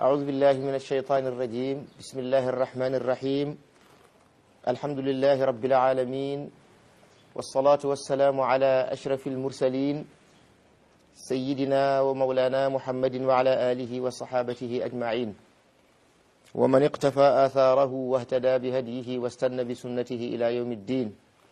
أعوذ بالله من الشيطان الرجيم بسم الله الرحمن الرحيم الحمد لله رب العالمين والصلاة والسلام على أشرف المرسلين سيدنا ومولانا محمد وعلى آله وصحابته أجمعين ومن اقتفى آثاره واهتدى بهديه واستنى بسنته إلى يوم الدين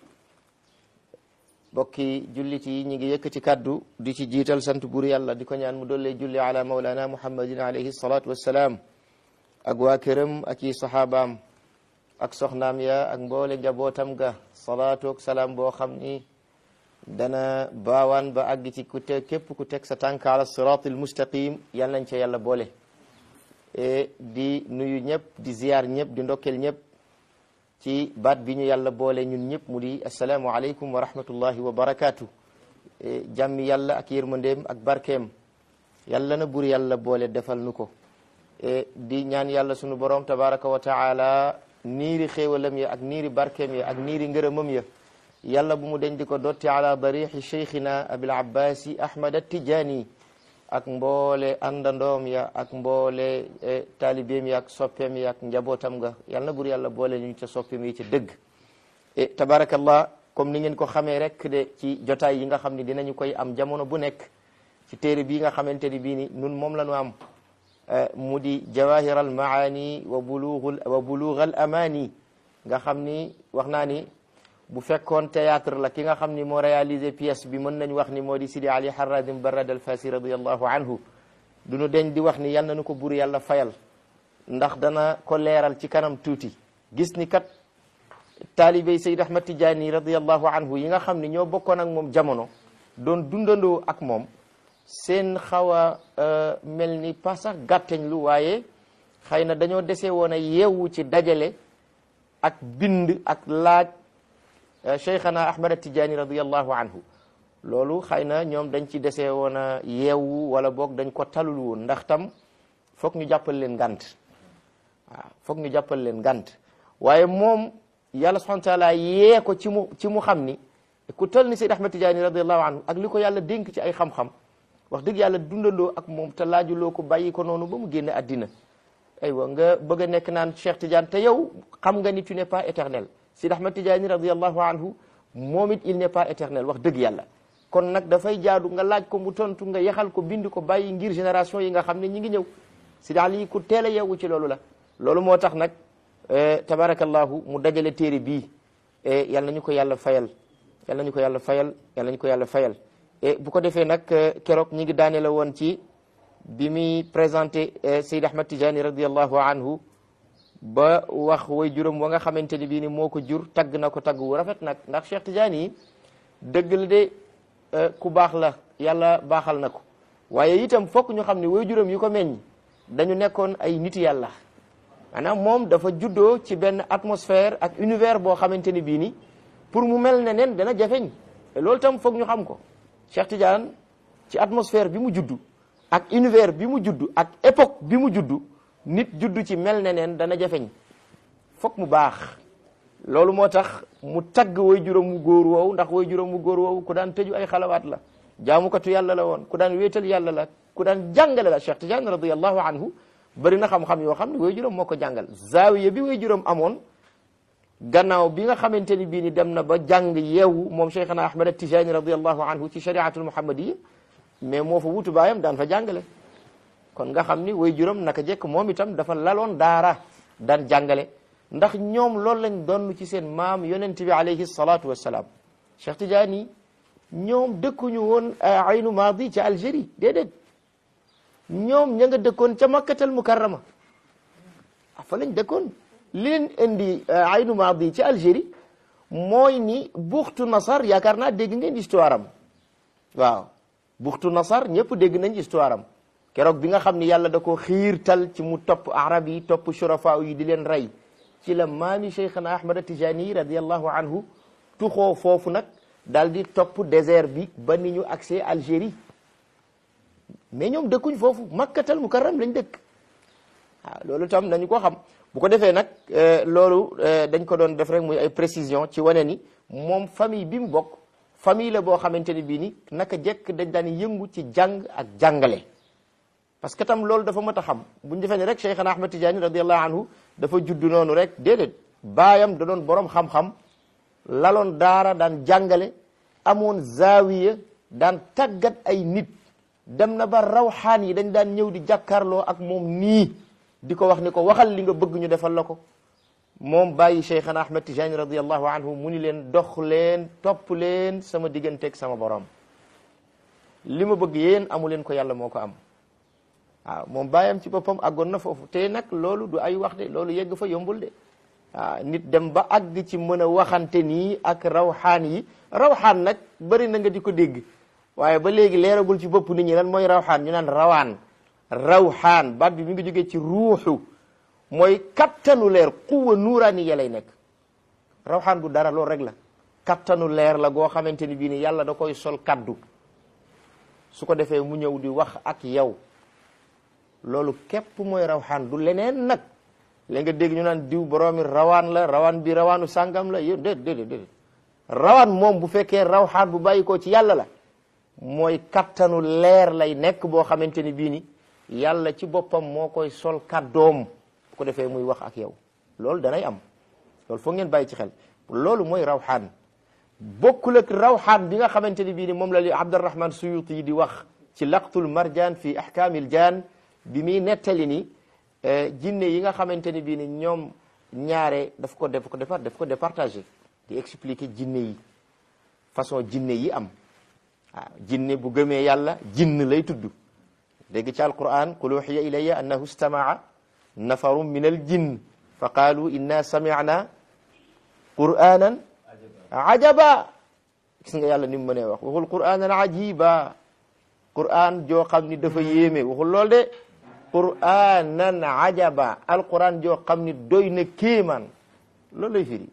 bokki jullit yi ñi ngi yëkkati kaddu di ci jiital sant buur yàlla di ko ñaan mu dollee julli ala maulana muhammadin alayhi salatu wassalaam ak waa këram ak i saxaabaam ak soxnaam ya ak mboole njabootam ga salaatu ak salaam boo xam ni dana baawaan ba àgg ci ku te képp ku teg sa tànk ala siratil mustaqim yal nañ ca yàlla boole di nuyu ñëpp di ziyaar ñëpp di ndokkel ñëpp ci baat bi ñu yàlla boole ñun ñëpp mu di asalaamu aleykum wa rahmatullahi wa barakaatu jàmmi yàlla ak yërmandeem ak barkeem yàlla na bur yàlla boole defal nu ko di ñaan yàlla sunu borom tabaraka wa taala niiri xéewalam ya ak niiri barkeem ya ak niiri ngërëmam ya yàlla bu mu deñ di ko dotti ala darixi cheikhina abil abbasi ahmad attijaani ak mboole àndandoom ya ak mboole taalibeem ya ak soppeem ya ak njabootam nga yal na bur yàlla boole ñu ca soppeem yi ca dëgg e tabarakallah comme ni ngeen ko xamee rek de ci jotaay yi nga xam ne dinañu koy am jamono bu nekk ci téere bii nga xamante ni bii ni nun moom la ñu am mu di jawahir al maani wa bulughul wa bulugh al amani nga xam ni wax naa ni bu fekkoon théâtre la ki nga xam ni moo réalisé pièce bi mën nañ wax ni moo di Sidi Ali Harradim Barrad al Fasi radiallahu anhu du ñu deñ di wax ni yal na nu ko bur yàlla fayal ndax dana ko leeral ci kanam tuuti gis ni kat taalibey Sayd Ahmad Tijaani radiallahu anhu yi nga xam ni ñoo bokkoon ak moom jamono doon dundandoo ak moom seen xaw a mel ni pas sax gàtteñ lu waaye xëy na dañoo dese woon a yeewu ci dajale ak bind ak laaj cheikhana ahmad tijaani radiallahu anhu loolu xëy na ñoom dañ ci dese woon a yeewu wala boog dañ ko talul woon ndax tam foog ñu jàppal leen ngant waaw foog ñu jàppal leen ngant waaye moom yàlla subhanahu wa taala yee ko ci mu ci mu xam ni ku tal ni sayd ahmad tijaani radiallahu anhu ak li ko yàlla dénk ci ay xam-xam wax dëgg yàlla dundandoo ak moom te laajuloo ko bàyyi ko noonu ba mu génne àddina aywa nga bëgg a nekk naan cheikh tidiane te yow xam nga ni tu n'es pas éternel Sidi Ahmad Tijaani radiallahu anhu moom it il n'est pas éternel wax dëgg yàlla kon nag dafay jaadu nga laaj ko mu tontu nga yaxal ko bind ko bàyyi ngir génération yi nga xam ne ñi ngi ñëw Sidi Ali ku teel a yeewu ci loolu la loolu moo tax nag tabarakallahu mu dajale téere bii yal nañu ko yàlla fayal yal nañu ko yàlla fayal yal nañu ko yàlla fayal bu ko defee nag keroog ñi ngi daane la woon ci bi muy présenté Sidi Ahmad Tijaani radiallahu anhu ba wax way juróom wa nga xamante ni bii ni moo ko jur tagg na ko tagg wu rafet nag ndax Cheikh Tidiane yi dëgg la de ku baax la yàlla baaxal na ko waaye itam fokk ñu xam ne way juróom yi ko meññ dañu nekkoon ay niti yàlla maanaam moom dafa juddoo ci benn atmosphère ak univers boo xamante ni bii ni pour mu mel ne nen dana jafeñ loolu tam foog ñu xam ko Cheikh Tidiane ci atmosphère bi mu juddu ak univers bi mu juddu ak époque bi mu juddu nit juddu ci mel ne neen dana jafeñ fokk mu baax loolu moo tax mu tagg way juróom mu góor woowu ndax way juróom mu góor woowu ku daan tëju ay xalawaat la jaamukatu yàlla la woon ku daan wéetal yàlla la ku daan jàngale la Cheikh Tidiane radiallahu anhu bëri na xam-xam yoo xam ne way juróom moo ko jàngal zaawiya bi way juróom amoon gannaaw bi nga xamante ni bii ni dem na ba jàng yeewu moom Cheikhana Ahmad Tijaani radiallahu anhu ci shariatul muhammadiya mais moo fa wutu baayam daan fa jàngale kon nga xam ni way juróom naka jekk moom itam dafa laloon daara daan jàngale ndax ñoom loolu lañ doon ci seen maam yonent bi alayhi salaatu wassalaam Cheikh Tidiane ñoom dëkkuñu woon aynu maadi ca Algérie déedéet ñoom ña nga dëkkoon ca makkatal mukarrama fa lañ dëkkoon li leen indi aynu maadi ci Algérie mooy ni buxtu nasar yaakaar naa dégg ngeen histoire am waaw buxtu nasar ñëpp dégg nañ histoire am keroog bi nga xam ni yàlla da ko xiirtal ci mu topp arab yi topp shurafa yi di leen rey ci la maami cheikhana ahmad tijani radiallahu anhu tuxoo foofu nag daal di topp désert bi ba ni ñu accès Algérie mais ñoom dëkkuñ foofu makkatal mukarram lañ dëkk waaw loolu tam nañu ko xam bu ko defee nag loolu dañ ko doon def rek muy ay précision ci wane ni moom famille bi mu bokk famille la boo xamante ni bii ni naka jekk dañ daan yëngu ci jàng ak jàngale parce que tam loolu dafa mat a xam bu ñu defee ne rek Cheikhana Ahmad Tidiane radiallahu anhu dafa judd noonu rek déedéet baayam da doon borom xam-xam laloon daara daan jàngale amoon zaawiya daan tàggat ay nit dem na ba rawxaan yi dañ daan ñëw di jàkkaarloo ak moom nii di ko wax ni ko waxal li nga bëgg ñu defal la ko moom bàyyi Cheikhana Ahmad Tidiane radiallahu anhu mu ni leen dox leen topp leen sama digganteeg sama borom li ma bëgg yéen amu leen ko yàlla moo ko am waaw moom bàyyam ci boppam àggoon na foofu te nag loolu du ay wax de loolu yegg fa yombul de waaw nit dem ba àgg ci mën a waxante nii ak rawxaan yi rawxaan nag bëri na nga di ko dégg waaye ba léegi leeragul ci bopp nit ñi lan mooy rawxaan ñu naan rawaan rawxaan baat bi mi ngi jógee ci ruuxu mooy kattanu leer quwa nuuraani ya lay nekk rawxaan du dara loolu rek la kattanu leer la goo xamante ni bii ni yàlla da koy sol kaddu su ko defee mu ñëw di wax ak yow loolu képp mooy rawxaan du leneen nag léegi nga dégg ñu naan diw boroomi rawaan la rawaan bi rawaanu sàngam la yéen déedéet déedéet déedéet rawaan moom bu fekkee rawxaan bu bàyyi ko ci yàlla la mooy kattanu leer lay nekk boo xamante ni bii ni yàlla ci boppam moo koy sol kaddoom bu ko defee muy wax ak yow loolu danay am loolu foog ngeen bàyyi ci xel loolu mooy rawxaan bokkul ak rawxaan bi nga xamante ni bii ni moom la li Abdurrahman Suyuti yi di wax ci laqtul marjaan fi ahkaamil jaan bi muy nettali ni jinne yi nga xamante ni bii ni ñoom ñaare daf ko def ko départ daf ko départagé di expliquer jinne yi façon jinne yi am waaw jinne bu gëmee yàlla jinn lay tudd dégg ci alquran qul uxiya ilayya annahu stamaa nafarum min al jinn fa qaalu inna sami'na qur'anan ajaba gis nga yàlla ni mu mënee wax waxul qur'anan ajiba qur'an joo xam ni dafa yéeme waxul lool de qur'anan ajaba alquran joo xam ni doy na kéemaan loolu lay firi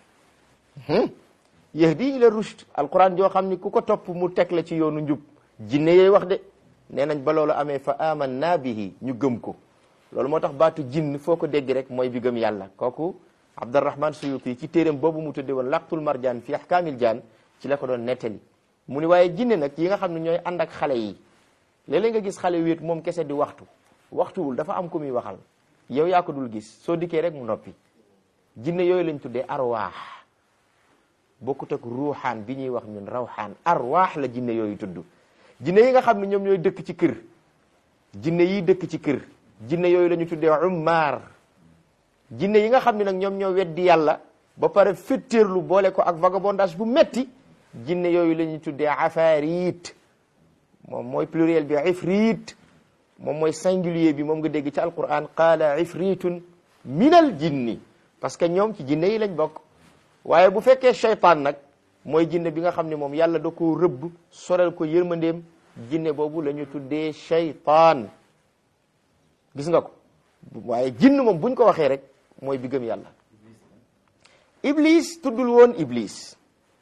yahdi ila rushd alquran joo xam ni ku ko topp mu teg la ci yoonu njub jinne yooy wax de nee nañ ba loolu amee fa amanna bihi ñu gëm ko loolu moo tax baatu jinn foo ko dégg rek mooy bi gëm yàlla kooku Abdurrahman Suyuti ci téeréem boobu mu tudde woon laqtul marjaan fi ahkaamil jaan ci la ko doon nettali mu ni waaye jinne nag yi nga xam ne ñooy ànd ak xale yi léeg-léeg nga gis xale wéet moom kese di waxtu waxtuwul dafa am ku muy waxal yow yaa ko dul gis soo dikkee rek mu noppi jinne yooyu lañ tuddee arwaax bokkut ak ruuxaan bi ñuy wax ñun rawxaan arwaax la jinne yooyu tudd jinne yi nga xam ne ñoom ñooy dëkk ci kër jinne yi dëkk ci kër jinne yooyu la ñu tuddee ummaar jinne yi nga xam ne nag ñoom ñoo weddi yàlla ba pare féttéerlu boole ko ak vagabondage bu metti jinne yooyu la ñuy tuddee afaarit moom mooy pluriel bi ifrit moom mooy singulier bi moom nga dégg ci alquran qaala ifritun minal jinni parce que ñoom ci jinne yi lañ bokk waaye bu fekkee cheytaan nag mooy jinne bi nga xam ne moom yàlla da koo rëbb sorel ko yërmandeem jinne boobu la ñu tuddee cheytaan gis nga ko waaye jinn moom buñ ko waxee rek mooy bi gëm yàlla iblis tuddul woon iblis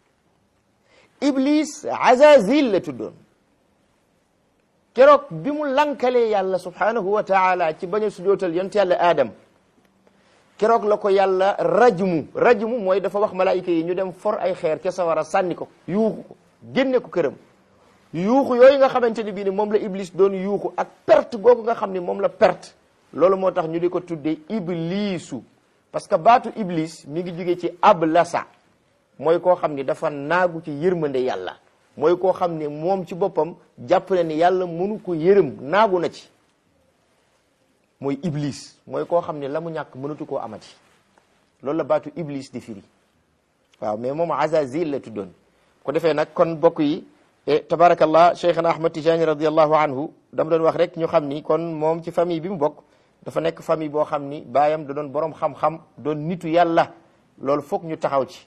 iblis azazil la tuddoon keroog bi mu lankalee yàlla subhanahu wa taala ci bañ a sujootal yonent yàlla aadam keroog la ko yàlla rajmu rajmu mooy dafa wax malaayika yi ñu dem for ay xeer ca sawara sànni ko yuuxu ko génne ko këram yuuxu yooyu nga xamante ni bii ni moom la iblis doon yuuxu ak perte googu nga xam ni moom la perte loolu moo tax ñu di ko tuddee iblisu parce que baatu iblis mi ngi jógee ci ablasa mooy koo xam ni dafa naagu ci yërmande yàlla mooy koo xam ni moom ci boppam jàpp na ni yàlla mënu ko yërëm naagu na ci mooy iblis mooy koo xam ne la mu ñàkk mënatu koo amati loolu la baatu iblis di firi waaw mais moom azazil la tuddoon ko defee nag kon bokk yi tabarakallah cheikhana ahmad tijani radiallahu anhu dama doon wax rek ñu xam ni kon moom ci famille bi mu bokk dafa nekk famille boo xam ni baayam da doon borom xam-xam doon nitu yàlla loolu foog ñu taxaw ci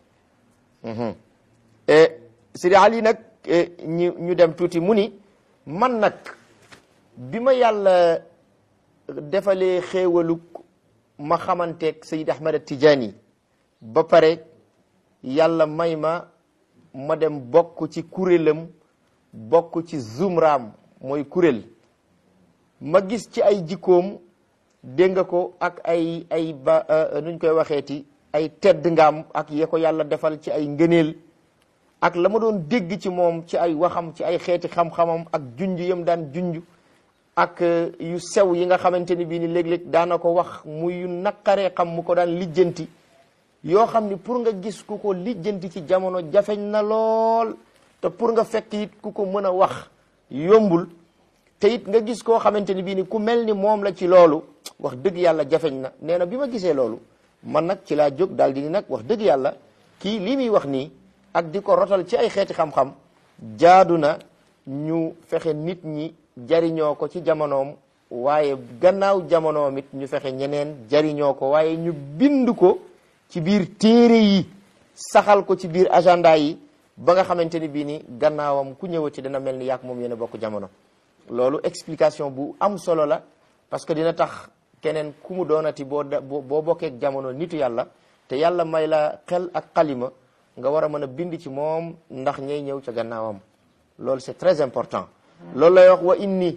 Sidi Ali nag ñu ñu dem tuuti mu ni man nag bi ma yàlla defalee xéewaluk ma xamanteeg Sayid Ahmad Tijaani ba pare yàlla may ma ma dem bokk ci kuréelam bokk ci zumraam mooy kuréel ma gis ci ay jikkoom dégg nga ko ak ay ay ba nuñ koy waxeeti ay tedd ngaam ak ya ko yàlla defal ci ay ngëneel ak la ma doon dégg ci moom ci ay waxam ci ay xeeti xam-xamam ak junj yam daan junj ak yu sew yi nga xamante ni bii ni léeg-léeg daana ko wax muy yu naqaree xam mu ko daan lijjanti yoo xam ni pour nga gis ku ko lijjanti ci jamono jafeñ na lool te pour nga fekk it ku ko mën a wax yombul te it nga gis koo xamante ni bii ni ku mel ni moom la ci loolu wax dëgg yàlla jafeñ na nee na bi ma gisee loolu man nag ci laa jóg daal di ni nag wax dëgg yàlla kii lii muy wax nii ak di ko rotal ci ay xeeti xam-xam jaadu na ñu fexe nit ñi jariñoo ko ci jamonoom waaye gannaaw jamonoom it ñu fexe ñeneen jariñoo ko waaye ñu bind ko ci biir téere yi saxal ko ci biir agenda yi ba nga xamante ni bii ni gannaawam ku ñëwati dana mel ni yàq moom yéen a bokk jamono loolu explication bu am solo la parce que dina tax keneen ku mu doonati boo boo bokkeek jamono nitu yàlla te yàlla may la xel ak xalima nga war a mën a bind ci moom ndax ñay ñëw ca gannaawam loolu c'est très important loolu lay wax wa inni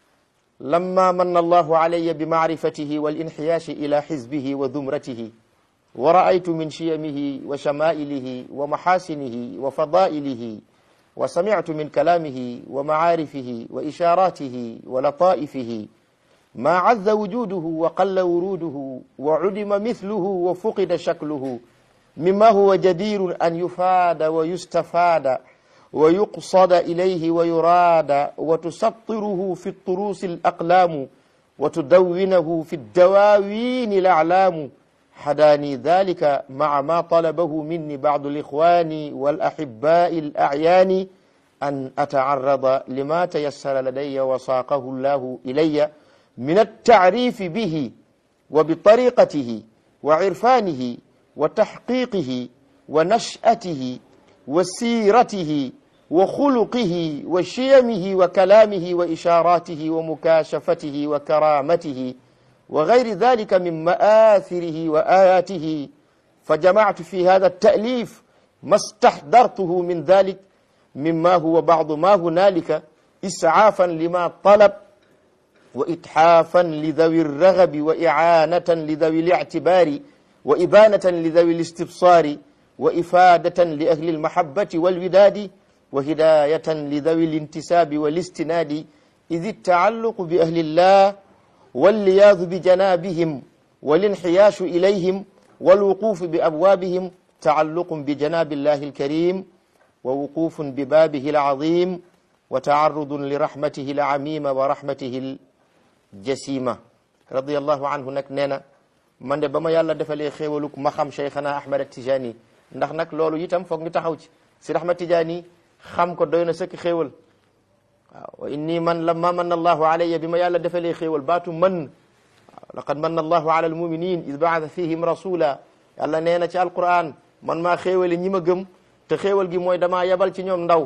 lamma manna allahu alayya bi maarifatihi wal inxiyaashi ila xizbihi wa dumratihi wa raaytu min shiyamihi wa shamaa'ilihi wa maxaasinihi wa fadaa'ilihi wa samictu min kalaamihi wa macaarifihi wa ishaaraatihi wa lataa'ifihi ما عز وجوده وقل وروده وعدم مثله وفقد شكله مما هو جدير أن يفاد ويستفاد ويقصد إليه ويراد وتسطره في الطروس الأقلام وتدونه في الدواوين الأعلام حداني ذلك مع ما طلبه مني بعض الإخوان والأحباء الأعيان أن أتعرض لما تيسر لدي وساقه الله إلي من التعريف به وبطريقته وعرفانه وتحقيقه ونشأته وسيرته وخلقه وشيمه وكلامه وإشاراته ومكاشفته وكرامته وغير ذلك من مآثره وآياته فجمعت في هذا التأليف ما استحضرته من ذلك مما هو بعض ما هنالك إسعافا لما طلب وإتحافا لذوي الرغب وإعانة لذوي الاعتبار وإبانة لذوي الاستبصار وإفادة لأهل المحبة والوداد وهداية لذوي الانتساب والاستناد إذ التعلق بأهل الله واللياذ بجنابهم والانحياش إليهم والوقوف بأبوابهم تعلق بجناب الله الكريم ووقوف ببابه العظيم وتعرض لرحمته العميم ورحمته الجسيمة رضي الله عنه nag nee na man de ba ma yàlla defalee xéewaluk ma xam Cheikhana Ahmad Tijani ndax nag loolu itam foog ñu taxaw ci si Ahmad Tijani xam ko doy na sëkk xéewal waaw wa inni man lamma manna allahu alayya bi ma yàlla defalee xéewal baatu man waaw laqad manna allahu ala almuminin id baata fihim rasula yàlla nee na ci alquran man maa xéewali ñi ma gëm te xéewal gi mooy damaa yebal ci ñoom ndaw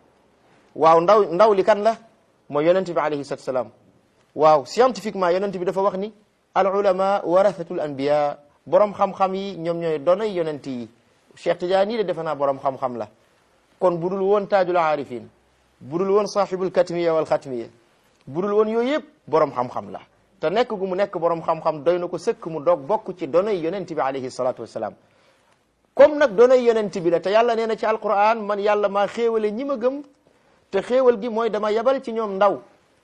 waaw ndaw ndaw li kan la mooy yonent bi alayhi salatu salaam waaw scientifiquement yonent bi dafa wax ni al ulama warathatul anbiya borom xam-xam yi ñoom ñooy donay yonent yi Cheikh Tidiane de defe naa borom xam-xam la kon budul woon taajul aarifin budul woon sahibul katmiya wal xatmiya budul woon yooyu yëpp borom xam-xam la te nekk gu mu nekk borom xam-xam doy na ko sëkk mu doog bokk ci donay yonent bi alayhi salatu wasalaam comme nag donay yonent bi la te yàlla nee na ci alquran man yàlla maa xéewale ñi ma gëm te xéewal gi mooy dama yebal ci ñoom ndaw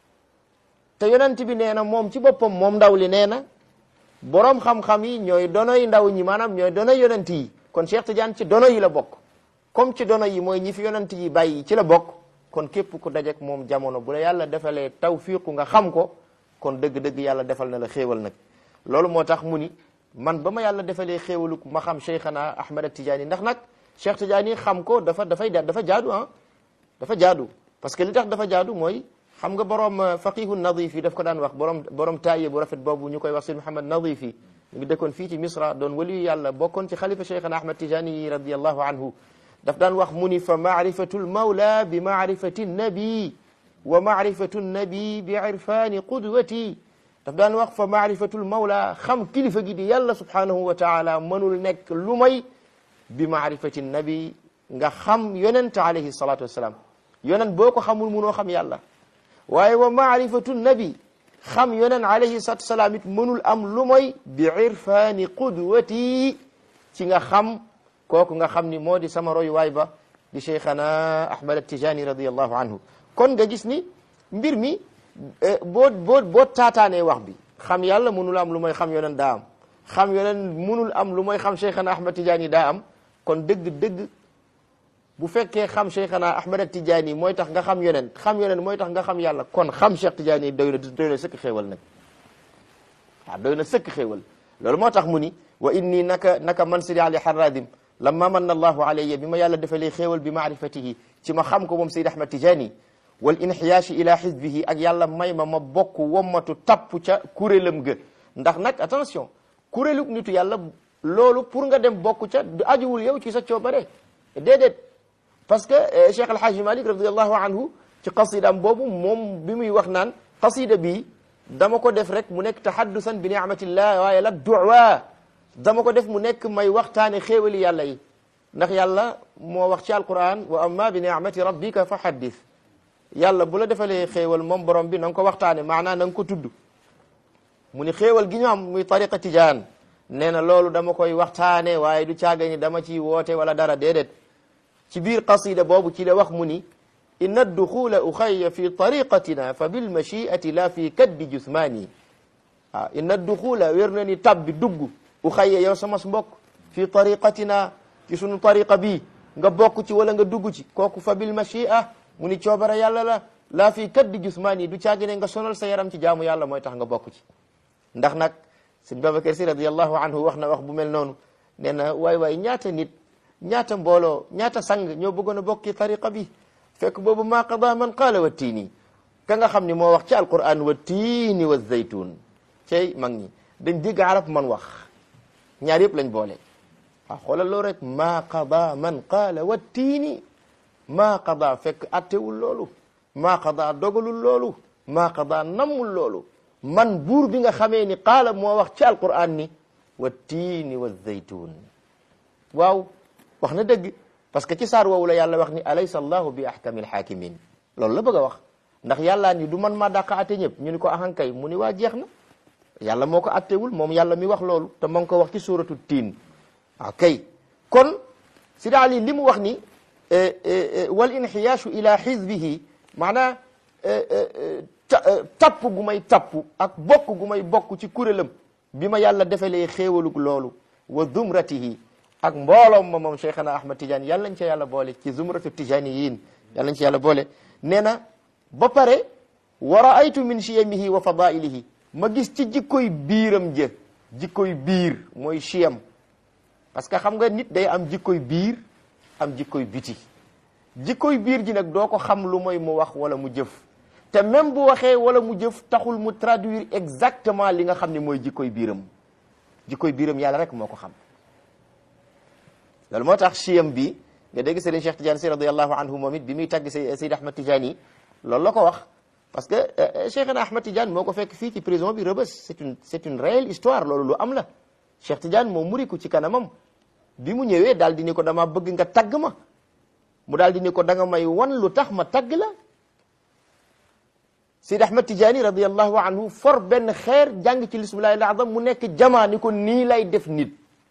te yonent bi nee na moom ci boppam moom ndaw li nee na borom xam-xam yi ñooy donoy ndaw ñi maanaam ñooy donoy yonent yi kon Cheikh Tidiane ci dono yi la bokk comme ci dono yi mooy ñi fi yonent yi bàyyi ci la bokk kon képp ku dajek moom jamono bu la yàlla defalee tawfiiqu nga xam ko kon dëgg-dëgg yàlla defal na la xéewal nag loolu moo tax mu ni man ba ma yàlla defalee xéewalu ma xam Cheikhana Ahmad Tidiane ndax nag Cheikh Tidiane xam ko dafa dafay dafa jaadu ah dafa jaadu parce que li tax dafa jaadu mooy xam nga borom faqihu nadif yi daf ko daan wax borom borom taaye bu rafet boobu ñu koy wax sëñ Muhammad nadif yi ñu ngi dëkkoon fii ci Misra doon waliyu yàlla bokkoon ci xalifa Cheikhana Ahmad Tijani yi radiallahu anhu daf daan wax mu ni fa maarifatu lmawla bi maarifati nabi wa maarifatu nabi bi irfani qudwati daf daan wax fa maarifatu lmawla xam kilifa gi di yàlla subhanahu wa taala mënul nekk lu may bi maarifati nabi nga xam yonent alayhi salatu wassalam yonent boo ko xamul munoo xam yàlla waaye wa maarifatu nabi xam yonen alayhi salatu wasalaam it mënul am lu mooy bi irfaani qudwati ci nga xam kooku nga xam ni moo di sama roy waay ba di cheikhana ahmad tijani radiallahu anhu kon nga gis ni mbir mi boo boo boo taataanee wax bi xam yàlla mënul am lu mooy xam yoneen daa am xam yoneen mënul am lu mooy xam Cheikhana Ahmad Tidiane daa am kon dëgg-dëgg bu fekkee xam Cheikhana Ahmad Tidiane mooy tax nga xam yoneen xam yoneen mooy tax nga xam yàlla kon xam Cheikh Tidiane doy na doy na sëkk xéewal nag waaw doy na sëkk xéewal loolu moo tax mu ni wa inni naka naka man Sidi Ali Haradim lamma manna allahu alayya bi ma yàlla defalee xéewal bi maarifatihi ci ma xam ko moom Seydi Ahmad Tidiane wal inxiyaashi ila xizbihi ak yàlla may ma ma bokk wommatu tapp ca kuréelam ga ndax nag attention kuréelu nitu yàlla loolu pour nga dem bokk ca du ajuwul yow ci sa coobare déedéet parce que Cheikh El Hadj Malick radiallahu anhu ci qasidam boobu moom bi muy wax naan qasida bi dama ko def rek mu nekk tahaddusan bi ni'matillah waaye la duwa dama ko def mu nekk may waxtaane xéewali yàlla yi ndax yàlla moo wax ci alquran wa amma bi ni'mati rabbika fa haddith yàlla bu la defalee xéewal moom borom bi na nga ko waxtaane maanaam na nga ko tudd mu ni xéewal gi ñu am muy tariqa tijaan nee na loolu dama koy waxtaane waaye du caaga ni dama ci woote wala dara déedéet ci biir qasida boobu ci la wax mu ni inna adduxula uxayya fi tariqatina fa bilmachiati la fi kaddi jusmaani waaw inna adduxula wér na ni tab bi dugg uxayya yow sama mbokk fi tariqatina ci sunu tariqa bi nga bokk ci wala nga dugg ci kooku fa bilmachia mu ni coobara yàlla la laa fi kaddi jusmaani du caagi ne nga sonal sa yaram ci jaamu yàlla mooy tax nga bokk ci ndax nag sëñ Babacar Si radiallahu anhu wax na wax bu mel noonu nee na waay waay ñaata nit ñaata mbooloo ñaata sang ñoo bëggoon a bokk ci tariqa bi fekk boobu maa qada man qaala wa tiini ka nga xam ni moo wax ci alquran wa tiini wa zaytun cey mag ñi dañ dégg arab man wax ñaar yëpp lañ boole waaw xoolal loolu rek maa qada man qaala wa tiini maa qada fekk attewul loolu maa qada dogalul loolu maa qada nammul loolu man buur bi nga xamee ni qaala moo wax ci alquran ni wa tiini wa zaytun waaw wax na dëgg parce que ci saar woowu la yàlla wax ni alaysa allahu bi ahkamil hakimin loolu la bëgg a wax ndax yàllaa ni du man maa dàq atte ñëpp ñu ni ko ahankay mu ni waa jeex na yàlla moo ko attewul moom yàlla mi wax loolu te ma ngi ko wax ci suratu tiin waaw kay kon Sidi Ali li mu wax ni wal inxiyaashu ila xizbihi maanaa tapp gu may tapp ak bokk gu may bokk ci kuréelam bi ma yàlla defalee xéewalug loolu wa zumratihi ak mbooloom ma moom Cheikhana Ahmad Tidiane yàlla nañ ca yàlla boole ci zumratu tijaniyin yàlla nañ ci yàlla boole nee na ba pare wa raaytu min chiyamihi wa fadailihi ma gis ci jikkoy biiram jë jikkoy biir mooy chiyam parce que xam nga nit day am jikkoy biir am jikkoy biti jikkoy biir ji nag doo ko xam lu mooy mu wax wala mu jëf te même bu waxee wala mu jëf taxul mu traduire exactement li nga xam ne mooy jikkoy biiram jikkoy biiram yàlla rek moo ko xam loolu moo tax chiyam bi nga dégg Serigne Cheikh Tidiane si radiallahu anhu moom it bi muy tagg Seyd Ahmad Tidiane yi loolu la ko wax parce que Cheikhna Ahmad Tidiane moo ko fekk fii ci prison bi Rebeuss c'est une c'est une réelle histoire loolu lu am la Cheikh Tidiane moo muriku ci kanamam bi mu ñëwee daal di ni ko dama bëgg nga tagg ma mu daal di ni ko da nga may wan lu tax ma tagg la Seyd Ahmad Tidiane radiallahu anhu for benn xeer jàng ci lismillahi al-azam mu nekk jamaa ni ko nii lay def nit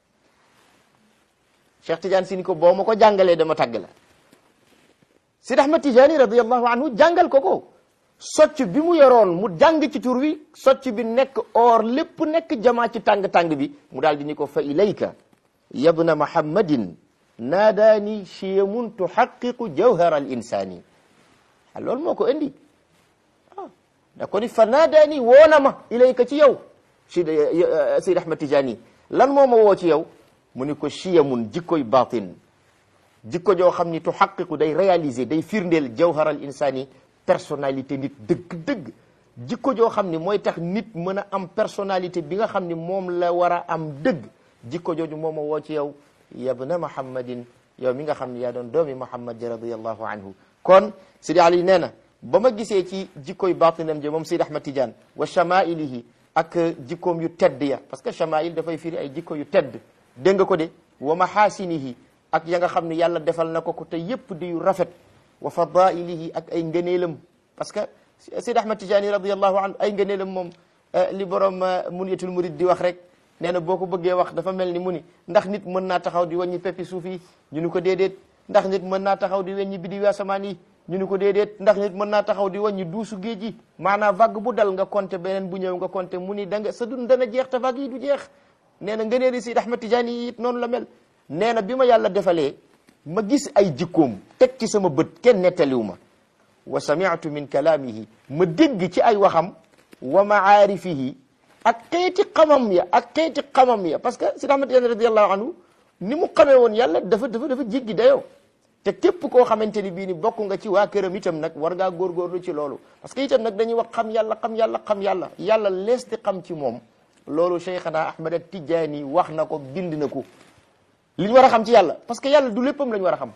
Cheikh Tidiane si ni ko boo ma ko jàngalee dama tagg la Sidi Ahmad Tidiane radiallahu anhu jàngal ko ko socc bi mu yoroon mu jàng ci tur wi socc bi nekk or lépp nekk jamaa ci tàng-tàng bi mu daal di ni ko fa ilayka yabna muhammadin naadaani chiyamun tuhaqiqu jawhara al insani a loolu moo ko indi ah da ko ni fa naadaani woona ma ilayka ci yow si Sidi Ahmad Tidiane lan moo ma woo ci yow mu ni ko chiyamun jikkoy batin jikko joo xam ni tuhaqiqu day réaliser day firndeel jawharal insani personnalité nit dëgg-dëgg jikko joo xam ni mooy tax nit mën a am personnalité bi nga xam ni moom la war a am dëgg jikko jooju moom a woo ci yow yabna muhammadin yow mi nga xam ni yaa doon doomi muhammad ji radiallahu anhu kon Sidi Ali nee na ba ma gisee ci jikkoy batinam ji moom Sidi Ahmad Tidiane wa chamailihi ak jikkoom yu tedd ya parce que chamail dafay firi ay jikko yu tedd dégg nga ko de wa mahasinihi ak ya nga xam ne yàlla defal na ko ko te yépp di yu rafet wa fadailihi ak ay ngëneelam parce que Seydi Ahmad Tijaani radiallahu anhu ay ngëneelam moom li borom muniyatul murid di wax rek nee na boo ko bëggee wax dafa mel ni mu ni ndax nit mën naa taxaw di wàññi peppi suuf yi ñu ni ko déedéet ndax nit mën naa taxaw di weññi biddiw asamaan yi ñu ni ko déedéet ndax nit mën naa taxaw di wàññi duusu géej gi maanaam vague bu dal nga compter beneen bu ñëw nga compter mu ni da nga sa dund dana jeex te vague yi du jeex nee na ngëneeli Seydi Ahmad Tijaani yi it noonu la mel nee na bi ma yàlla defalee ma gis ay jikkoom teg ci sama bët kenn nettaliwu ma wa sami'tu min kalaamihi ma dégg ci ay waxam wa maarifihi ak xeeti xamam ya ak xeeti xamam ya parce que Seydi Ahmad Tijaani radiyallahu anhu ni mu xamee woon yàlla dafa dafa dafa jéggi dayoo te képp koo xamante ni bii ni bokk nga ci waa këram itam nag war ngaa góorgóorlu ci loolu parce que itam nag dañuy wax xam yàlla xam yàlla xam yàlla yàlla lees di xam ci moom loolu Cheikhana Ahmad Tijaani wax na ko bind na ko li ñu war a xam ci yàlla parce que yàlla du léppam la ñu war a xam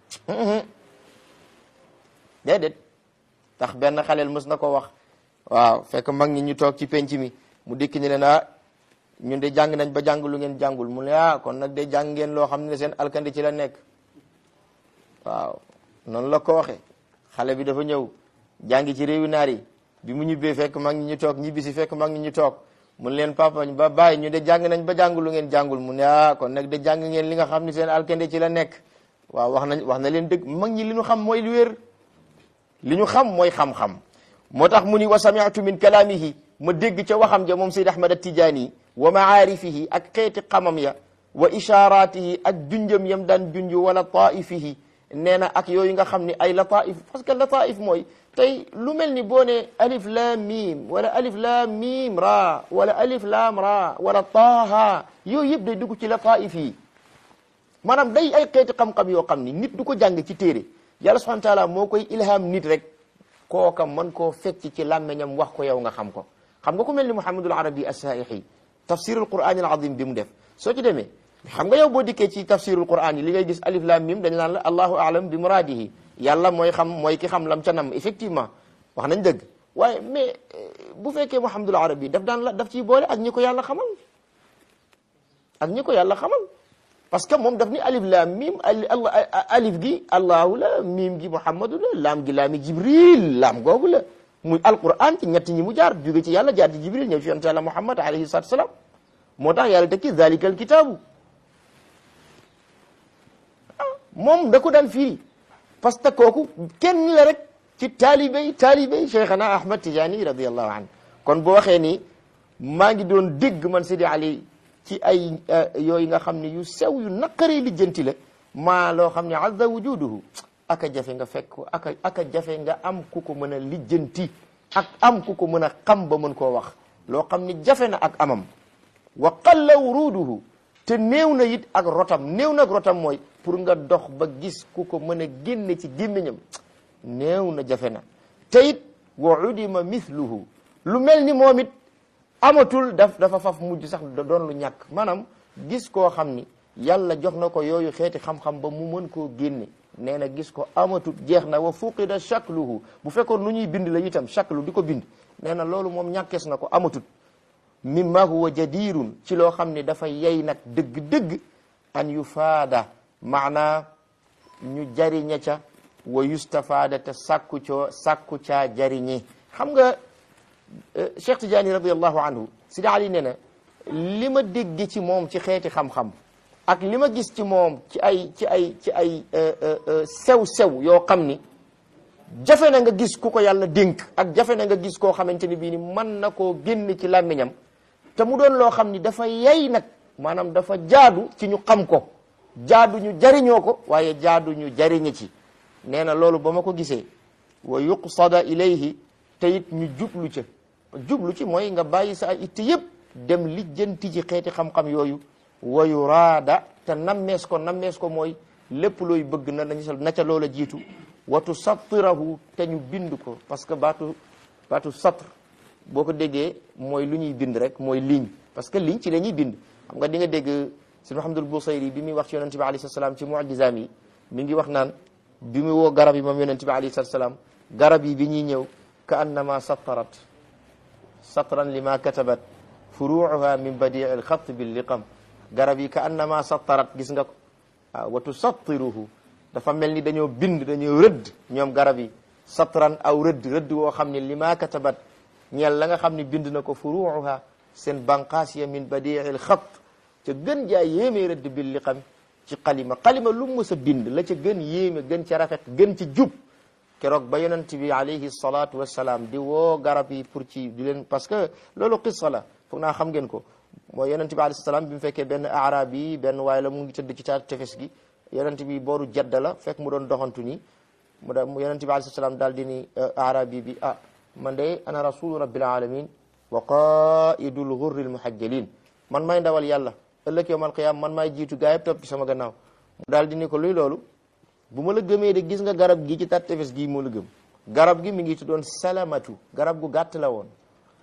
déedéet tax benn xaleel mës na ko wax waaw fekk mag ñi ñu toog ci penc mi mu dikk ni leen ah ñun de jàng nañ ba jàng lu ngeen jàngul mu ne ah kon nag de jàng ngeen loo xam ne seen alkandi ci la nekk waaw noonu la ko waxe xale bi dafa ñëw jàngi ci réewi naar yi bi mu ñibbee fekk mag ñi ñu toog ñibbi si fekk mag ñi ñu toog mun leen papa ba bàyyi ñu de jàng nañ ba jàng lu ngeen jàngul mu ne ah kon nag de jàng ngeen li nga xam ne seen alkande ci la nekk waaw wax nañ wax na leen dëgg mag ñi li ñu xam mooy lu wér li ñu xam mooy xam-xam moo tax mu ni wa sami'tu min kalaamihi ma dégg ca waxam ja moom Seyd Ahmad Tijaani wa maarifihi ak xeeti xamam ya wa isharatihi ak junjam yam daan junj wala taifihi nee na ak yooyu nga xam ni ay lataif parce que lataif mooy tey lu mel ni boo ne alif laam miim wala alif laam miim ra wala alif laam ra wala taaha yooyu yëpp day dugg ci lataif yi maanaam day ay xeeti xam-xam yoo xam ni nit du ko jàng ci téere yàlla subhanahu wa taala moo koy ilham nit rek kooka mën koo fecc ci làmmeñam wax ko yow nga xam ko xam nga ku mel ni Muhammadul Arabi as-Saaixi tafsirul Qur'an al azim bi mu def soo ci demee xam nga yow boo dikkee ci tafsirul Qur'an yi li ngay gis alif lam mim dañ naan la allahu a'lam bi muradihi yàlla mooy xam mooy ki xam lam ca nam effectivement wax nañ dëgg waaye mais bu fekkee Muhammadul Arabi daf daan la daf ciy boole ak ñi ko yàlla xamal ak ñi ko yàlla xamal parce que moom daf ni alif lam mim alif gi allahu la mim gi muhammadu la laam gi laami jibril laam googu la muy alquran ci ñett ñi mu jaar jóge ci yàlla jaar ci jibril ñëw ci yonent yàlla muhammad alayhi salatu wasalaam moo tax yàlla tekki zalika al kitaabu moom da ko daan firi parce que kooku kenn la rek ci taalibey taalibey cheikhana ahmad tijaani radiallahu anhu kon boo waxee ni maa ngi doon dégg man Sidi Ali ci ay yooyu nga xam ne yu sew yu naqaree lijjanti la maa loo xam ne azza wujuduhu aka jafe nga fekk aka aka jafe nga am ku ko mën a lijjanti ak am ku ko mën a xam ba mën koo wax loo xam ni jafe na ak amam wa qalla wuruduhu te néew na it ak rotam néew na ak rotam mooy pour nga dox ba gis ku ko mën a génne ci gémmiñam néew na jafe na te it wa udima mithluhu lu mel ni moom it amatul daf dafa faf mujj sax doon lu ñàkk maanaam gis koo xam ni yàlla jox na ko yooyu xeeti xam-xam ba mu mën koo génne nee na gis ko amatul jeex na wa fuqida shakluhu bu fekkoon lu ñuy bind la itam shaklu di ko bind nee na loolu moom ñàkkees na ko amatul mimma huwa jadirun ci loo xam ne dafa yey nag dëgg-dëgg an yufaada maanaa ñu jariña ca wa yustafaada te sàkku coo sàkku caa jariñi xam nga Cheikh Tidiane radiallahu anhu Sidi Ali nee na li ma dégg ci moom ci xeeti xam-xam ak li ma gis ci moom ci ay ci ay ci ay sew-sew yoo xam ni jafe na nga gis ku ko yàlla dénk ak jafe na nga gis koo xamante ni bii ni mën na koo génn ci làmmiñam te mu doon loo xam ni dafa yey nag maanaam dafa jaadu ci ñu xam ko jaadu ñu jariñoo ko waaye jaadu ñu jariñe ci nee na loolu ba ma ko gisee wa yuqsada ilayhi te it ñu jublu ca jublu ci mooy nga bàyyi sa ay itte yëpp dem lijjanti ci xeeti xam-xam yooyu wa yuraada te nammees ko nammees ko mooy lépp looy bëgg na nañu na ca loola jiitu watu sattirahu te ñu bind ko parce que baatu baatu satr boo ko déggee mooy lu ñuy bind rek mooy ligne parce que ligne ci la ñuy bind xam nga di nga dégg si Muhammadul Busayri bi muy wax ci yonente bi alayhi salaam ci mu'jizaam yi mi ngi wax naan bi mu woo garab yi moom yonente bi alayhi salaam garab yi bi ñuy ñëw ka annama sattarat satran lima katabat furuuha min badii alxat billiqam garab yi ka annama sattarat gis nga ko waaw wa tusattiruhu dafa mel ni dañoo bind dañoo rëdd ñoom garab yi satran aw rëdd rëdd woo xam ne lima katabat ñeel la nga xam ne bind na ko furuuha seen banqaas ya min badii alxat ca gën jaa yéemee rëdd billiqam ci xalima xalima lu mu mës a bind la ca gën yéeme gën ca rafet gën ci jub keroog ba yonent bi alayhi salaatu wassalaam di woo garab yi pour ci di leen parce que loolu qissa la foog naa xam ngeen ko mooy yonent bi alayhi salaam bi mu fekkee benn arab yi benn waaye la mu ngi tëdd ci taat tefes gi yonent bi booru jadda la fekk mu doon doxantu nii mu da yonent bi alayhi salaam daal di ni arabi bi ah man de ana rasulu rabbil alamin wa qaidul ghurril muhajjalin man may ndawal yàlla ëllëg yawmal qiyaam man maay jiitu gaa yëpp topp ci sama gannaaw mu daal di ni ko luy loolu bu ma la gëmee de gis nga garab gi ci tat tefes gii moo la gëm garab gi mi ngi tuddoon salamatu garab gu gàtt la woon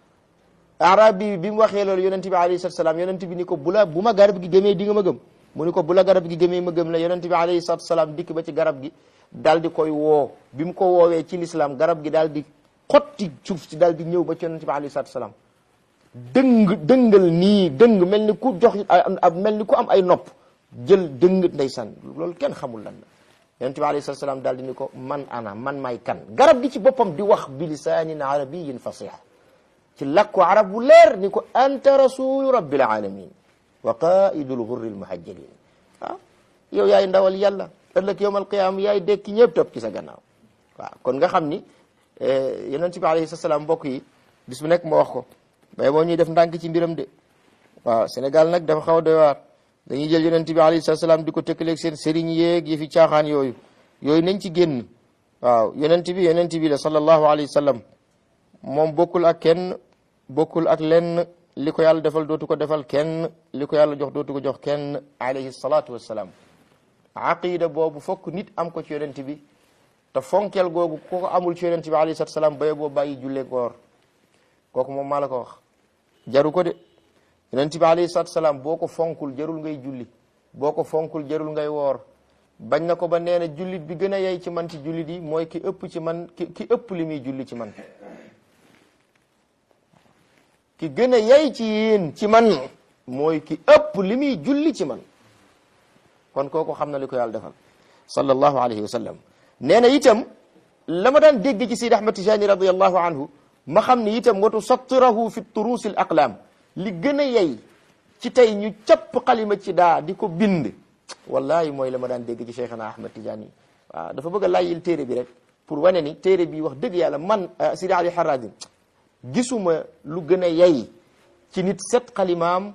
arab bi bi mu waxee loolu yonent bi alayhi salatu salaam yonent bi ni ko bu la bu ma garab gi gëmee di nga ma gëm mu ni ko bu la garab gi gëmee ma gëm la yonent bi alayhi salatu salaam dikk ba ci garab gi daal di koy woo bi mu ko woowee ci lislaam garab gi daal di xotti suuf si daal di ñëw ba ci yonent bi alayhi salatu salaam dëng dëngal nii dëng mel ni ku jox mel ni ku am ay nopp jël dëng ndeysaan loolu kenn xamul lan la yonent bi alayhi salatu salaam daal di ni ko man ana man may kan garab gi ci boppam di wax bi lisaanin arabiyin fasih ci làkku arab bu leer ni ko anta rasulu rabbil alamin wa qaidul ghurril muhajjalin ah yow yaay ndawal yàlla ëllëg yawmal qiyaama yaay dekki ñëpp topp ci sa gannaaw waaw kon nga xam ni yonent bi alayhi salaam mbokk yi bis bu nekk ma wax ko mais boo ñuy def ndànk ci mbiram de waaw Sénégal nag dafa xaw a doy waar dañuy jël yonent bi alayhi salaam di ko tëkkaleeg seen sëriñ yeeg yëfi caaxaan yooyu yooyu nañ ci génn waaw yonent bi yonent bi la sallallahu alayhi wa sallam moom bokkul ak kenn bokkul ak lenn li ko yàlla defal dootu ko defal kenn li ko yàlla jox dootu ko jox kenn alayhi salaatu wassalaam aqida boobu fokk nit am ko ci yonent bi te fonkel googu ku ko amul ci yonent bi alayhi salaatu wassalaam baye boo bàyyi julle koor kooku moom maa la ko wax jaru ko de yonent bi alayhi salaatu wassalaam boo ko fonkul jarul ngay julli boo ko fonkul jarul ngay woor bañ na ko ba nee na jullit bi gën a yey ci man ci jullit yi mooy ki ëpp ci man ki ki ëpp li muy julli ci man ki gën a yey ci yéen ci man mooy ki ëpp li muy julli ci man kon kooku xam na li ko yàlla defal sallallahu alayhi wa sallam nee na itam la ma daan dégg ci Sidi Ahmad Tijani radiallahu anhu ma xam ni itam watu sattirahu fi turuusil aqlaam li gën a yey ci tey ñu capp xalima ci daa di ko bind wallahi mooy la ma daan dégg ci Cheikhana Ahmad Tijani waaw dafa bëgg a layyil téere bi rek pour wane ni téere bi wax dëgg yàlla man Sidi Ali Harazim gisuma lu gën a yey ci nit set xalimaam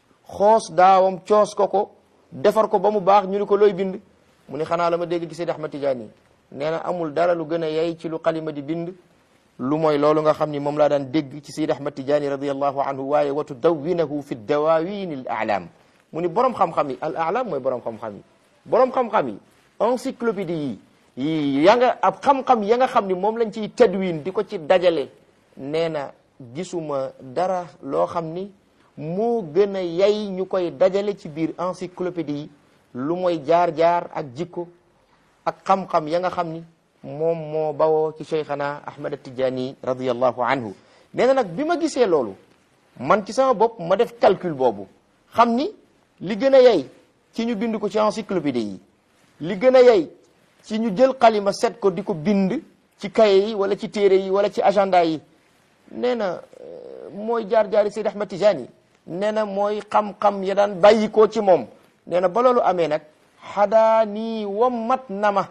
xoos daawam coos ko ko defar ko ba mu baax ñu ni ko looy bind mu ni xanaa la ma dégg ci Seydi Ahmad Tijaani nee na amul dara lu gën a yey ci lu xalima di bind lu mooy loolu nga xam ni moom laa daan dégg ci Seydi Ahmad Tijaani radiyallahu anhu waaye wa tudawwinahu fi dawawin al a'lam mu ni borom xam-xam yi al a'lam mooy borom xam-xam yi borom xam-xam yi encyclopédie yi ya nga ab xam-xam ya nga xam ni moom lañ ciy tadwin di ko ci dajale nee na gisuma dara loo xam ni moo gën a yay ñu koy dajale ci biir encyclopédie yi lu mooy jaar-jaar ak jikko ak xam-xam ya nga xam ni moom moo bawoo ci cheikhana ahmad tijaani radiallahu anhu nee na nag bi ma gisee loolu man ci sama bopp ma def calcul boobu xam ni li gën a yay ci ñu bind ko ci encyclopédie yi li gën a yay ci ñu jël xalima set ko di ko bind ci kaye yi wala ci téere yi wala ci agenda yi nee na mooy jaar-jaari Seyd Ahmad Tijani nee na mooy xam-xam ya daan bàyyi ko ci moom nee na ba loolu amee nag xadaa nii wammat na ma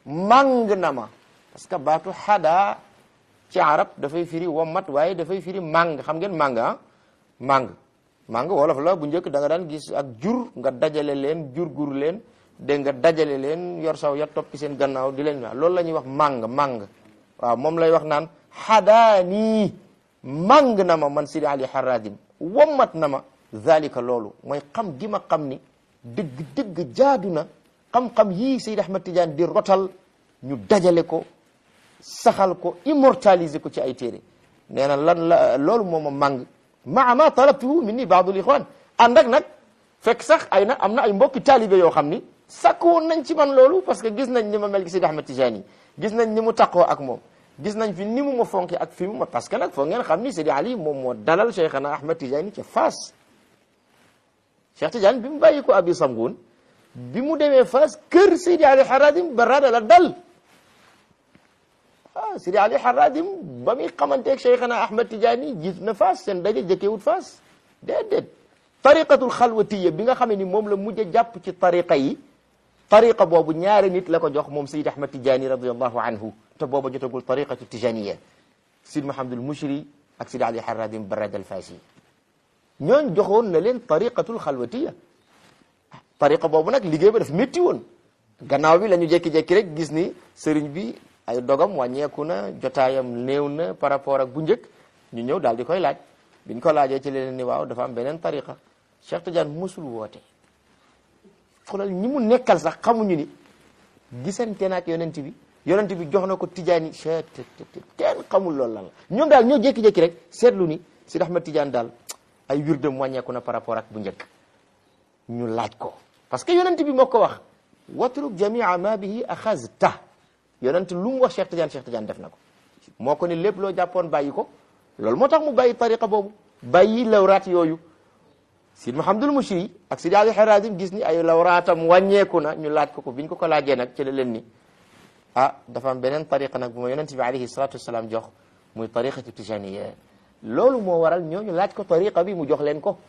màng na ma parce que baatu xadaa ci arab dafay firi wammat waaye dafay firi màng xam ngeen màng ah màng màng wolof la bu njëkk da nga daan gis ak jur nga dajale leen jur gur leen dégg nga dajale leen yor saw ya toppi seen gannaaw di leen wax loolu la ñuy wax màng màng waaw moom lay wax naan xadaanii màng na ma man Sidi Ali Haradim wommat na ma zalika loolu mooy xam gi ma xam ni dëgg dëgg jaadu na xam-xam yii Seydi Ahmad Tidiane di rotal ñu dajale ko saxal ko immortaliser ko ci ay téere nee na lan la loolu moo ma màng maa ma talabtuhu min ni baadul ixwan ànd ak nag fekk sax ay na am na ay mbokki taalibe yoo xam ni sakk woon nañ ci man loolu parce que gis nañ ni ma mel gi Seydi Ahmad Tidiane gis nañ ni mu taqoo ak moom gis nañ fi ni mu ma fonke ak fi mu ma parce que nag foog ngeen xam ni Seydi Ali moom moo dalal Cheikhana Ahmad Tidiane ca Fass Cheikh Tidiane bi mu bàyyi ko abi Samgun bi mu demee Fass kër Seydi Ali Haradim barada la dal ah Seydi Ali Haradim ba muy xamanteeg Cheikhana Ahmad Tidiane gis na Fass seen daje jëkkewut Fass déedéet tariqatul xalwatiya bi nga xam ni moom la mujj a jàpp ci tariqa yi tariqa boobu ñaari nit la ko jox moom Seydi Ahmad Tijaani radiallahu anhu te booba jotagul tariqatu tijaniya Sid Mahamadul Mushri ak Sidi Ali Harradim Barad al Fasi ñooñ joxoon na leen tariqatul xalwatiya tariqa boobu nag liggéey ba daf métti woon gannaaw bi la ñu jékki-jékki rek gis ni sëriñ bi ay dogam wàññeeku na jotaayam néew na par rapport ak bu njëkk ñu ñëw daal di koy laaj biñ ko laajee ci leen ni waaw dafa am beneen tariqa Cheikh Tidiane musul woote xoolal ñi mu nekkal sax xamuñu ni gisante na ak yonent bi yonent bi jox na ko Tidiane yi kenn xamul loolu lan la ñoom daal ñoo jékki-jékki rek seetlu ni Sidi Ahmad Tidiane daal ay wirdam wàññeeku na par rapport ak bu njëkk ñu laaj ko parce que yonent bi moo ko wax watruk jamia ma bihi axazta yonent lu mu wax Cheikh Tidiane Cheikh Tidiane def na ko moo ko ni lépp loo jàppoon bàyyi ko loolu moo tax mu bàyyi tariqa boobu bàyyi lawraat yooyu Sid Mahamadul Mushri ak Sidi Ali Harazim gis ni ay lawraatam wàññeeku na ñu laaj ko ko biñ ko ko laajee nag ci la leen ni ah dafa am beneen tariqa nag bu ma yonent bi alayhi salatu wasalaam jox muy tariqatu tijaniya loolu moo waral ñooñu laaj ko tariqa bi mu jox leen ko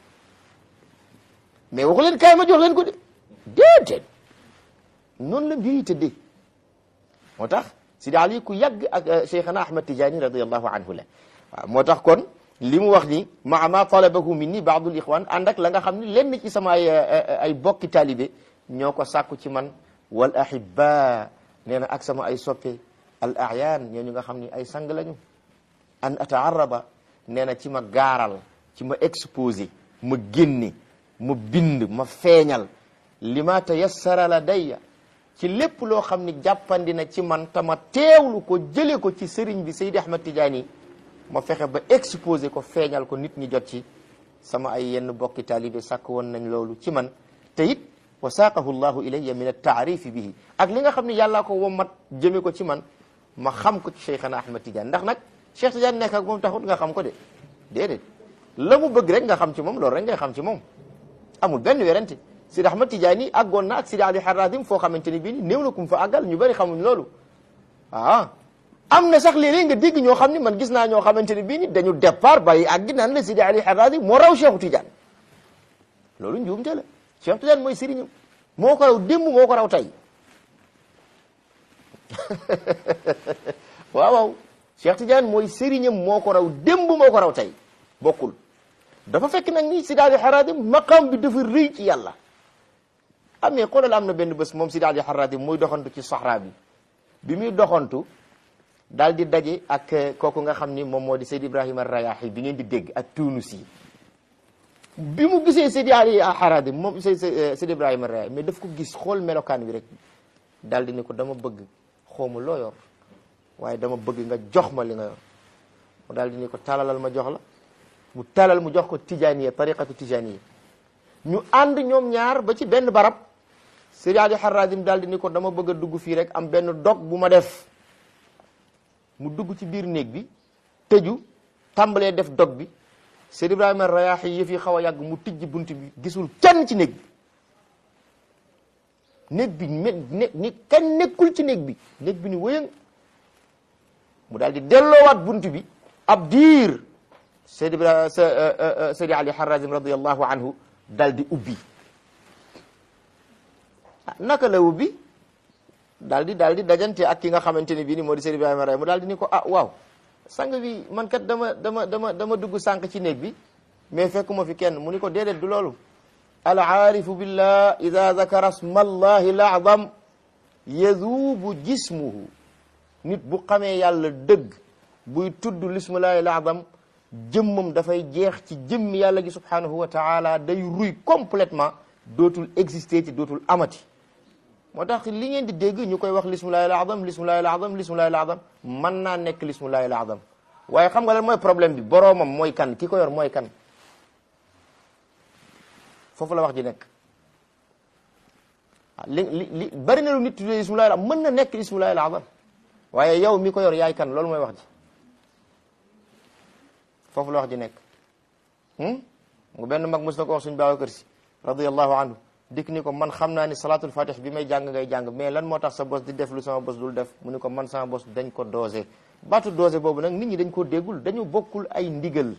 mais waxu leen kaay ma jox leen ko de déedéet noonu la mbir yi tëddee moo tax Sidi Ali ku yàgg ak Cheikhana Ahmad Tijani radiallahu anhu la waaw moo tax kon li mu wax ni maa ma talabahu minni baadul ixwan ànd ak la nga xam ne lenn ci sama ay ay bokki taalibe ñoo ko sàkku ci man wal ahibba nee na ak sama ay soppe al ayaan ñooñu nga xam ni ay sang lañu an ataaraba nee na ci ma gaaral ci ma exposé ma génne ma bind ma feeñal li ma tayassara la dayya ci lépp loo xam ni jàppandi na ci man tama teewlu ko jële ko ci sëriñ bi Seydi Ahmad Tidiane ma fexe ba exposé ko feeñal ko nit ñi jot ci sama ay yenn bokki taalibe sàkk woon nañ loolu ci man te it wa saaqahu llahu ilayya min altaarifi bihi ak li nga xam ne yàllaa ko wommat jëme ko ci man ma xam ko ci Cheikhana Ahmad Tidiane ndax nag Cheikh Tidiane nekk ak moom taxut nga xam ko de déedéet la mu bëgg rek nga xam ci moom loolu rek ngay xam ci moom amul benn werante Sidi Ahmad Tidiane àggoon na ak Sidi Ali Harazim foo xamante ni bii ni néew na kum fa àggal ñu bëri xamuñ loolu ah am na sax léeg-léeg nga dégg ñoo xam ni man gis naa ñoo xamante ni bii ni dañu départ bàyyi àggi naan la Sidi Ali Harazim moo raw Cheikh Tidiane loolu njuumte la Cheikh Tidiane mooy sëriñam moo ko raw démb moo ko raw tey waaw waaw Cheikh Tidiane mooy sëriñam moo ko raw démb moo ko raw tey bokkul dafa fekk nag ni Sidi Ali Harazim maqam bi dafa rëy ci yàlla amee xoolal am na benn bés moom Sidi Ali Harazim muy doxantu ci Sahara bi bi muy doxantu daal di daje ak kooku nga xam ni moom moo di Seydi Ibrahima Rayahi bi ngeen di dégg ak Tunis yi bi mu gisee Seydi Ali Harazim moom Seydi Ibrahima Rayahi mais daf ko gis xool melokaan wi rek daal di ni ko dama bëgg xawma loo yor waaye dama bëgg nga jox ma li nga yor mu daal di ni ko talalal ma jox la mu talal mu jox ko tijaniya tariqatu tijaniya ñu ànd ñoom ñaar ba ci benn barab Seydi Ali Harazim daal di ni ko dama bëgg a dugg fii rek am benn dog bu ma def mu dugg ci biir néeg bi tëju tàmbalee def dog bi Seydi Ibrahima Rayahi yëf yi xaw a yàgg mu tijji bunt bi gisul kenn ci néeg bi néeg bi ne ni kenn nekkul ci néeg bi néeg bi ni wëyëng mu daal di delloowaat bunt bi ab diir Seydi Ibrahima Seydi Ali Harazim radiyallahu anhu daal di ubbi ah naka la ubbi daal di daal di dajante ak ki nga xamante ne bii ni moo di Seydi Ibrahima Rayahi mu daal di ni ko ah waaw sang bi man kat dama dama dama dama dugg sànq ci néeg bi mais fekkuma fi kenn mu ni ko déedéet du loolu al aarifu billah ida zakara sma allahi l azam yazuubu jismuhu nit bu xamee yàlla dëgg buy tudd lismullahi l azam jëmmam dafay jeex ci jëmmi yàlla gi subhanahu wa taala day ruy complètement dootul exister ci dootul amati moo tax li ngeen di dégg ñu koy wax lismullahi al azam lismullahi al azam lismullahi al azam mën naa nekk lismullahi al azam waaye xam nga lan mooy problème bi boroomam mooy kan ki ko yor mooy kan foofu la wax ji nekk li li li bari na lu nit tuddee ismullahi al mën na nekk ismullahi al azam waaye yow mi ko yor yaay kan loolu mooy wax ji foofu la wax ji nekk nga benn mag mos na ko wax suñu Babacar Si radiyallahu anhu dikk ni ko man xam naa ni salatul fatih bi may jàng ngay jàng mais lan moo tax sa bos di def lu sama bos dul def mu ni ko man sama bos dañ ko dosé baatu dosé boobu nag nit ñi dañ ko déggul dañu bokkul ay ndigal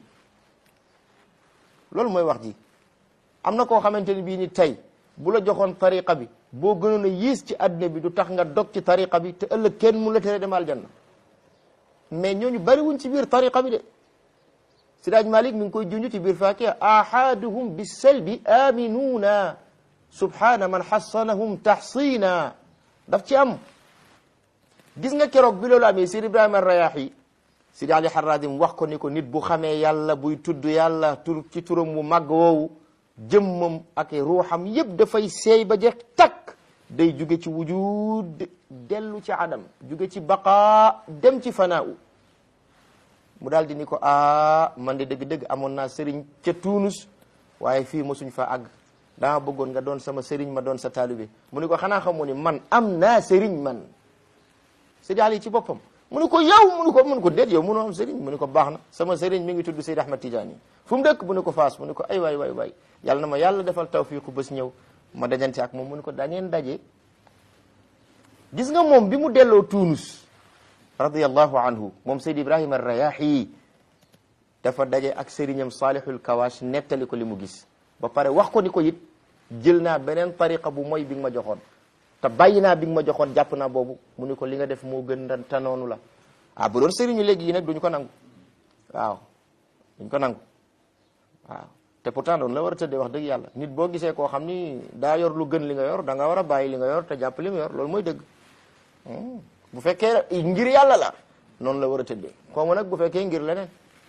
loolu mooy wax ji am na koo xamante ni bii ni tey bu la joxoon tariqa bi boo gënoon a yiis ci àdduna bi du tax nga dog ci tariqa bi te ëllëg kenn mun la tere dem aljanna mais ñooñu bari wuñ ci biir tariqa bi de Sidaaj Malik mi ngi koy junj ci biir Faakiha ahaduhum bisalbi aminuuna subhana man xassanahum taxsina daf ci am gis nga keroog bi loolu amee Sidi Ibrahima Rayahi Sidi Ali Haradim wax ko ni ko nit bu xamee yàlla buy tudd yàlla tur ci turam mu màgg woowu jëmmam ak ruuxam yëpp dafay seey ba jeex takk day jóge ci wujud dellu ci adam jóge ci baqaa dem ci fanaaw mu daal di ni ko ah man de dëgg-dëgg amoon naa sëriñ ca Tuunus waaye fii mosuñ fa àgg dama bëggoon nga doon sama sëriñ ma doon sa taalibe mu ni ko xanaa xamoo ni man am naa sëriñ man Seydi Ali ci boppam mu ni ko yow mu ni ko mu ni ko déet yow mënoo am sëriñ mu ni ko baax na sama sëriñ mi ngi tudd Seydi Ahmad Tidiane fu mu dëkk mu ni ko Faas mu ni ko ay waay waay waay yàlla na ma yàlla defal tawfiiqu bés ñëw ma dajante ak moom mu ni ko dangeen daje gis nga moom bi mu delloo Tuunus radiyallahu anhu moom Seydi Ibrahima Rayahi dafa daje ak sëriñam Salihul Kawash nettali ko li mu gis ba pare wax ko ni ko it jël naa beneen tariqa bu mooy bi nga ma joxoon te bàyyi naa bi nga ma joxoon jàpp naa boobu mu ni ko li nga def moo gën te noonu la ah bu doon sëriñu léegi yi nag duñ ko nangu waaw duñ ko nangu waaw te pourtant doon la war a tëddee wax dëgg yàlla nit boo gisee koo xam ni daa yor lu gën li nga yor da nga war a bàyyi li nga yor te jàpp li mu yor loolu mooy dëgg bu fekkee ngir yàlla la noonu la war a tëddee xawma nag bu fekkee ngir leneen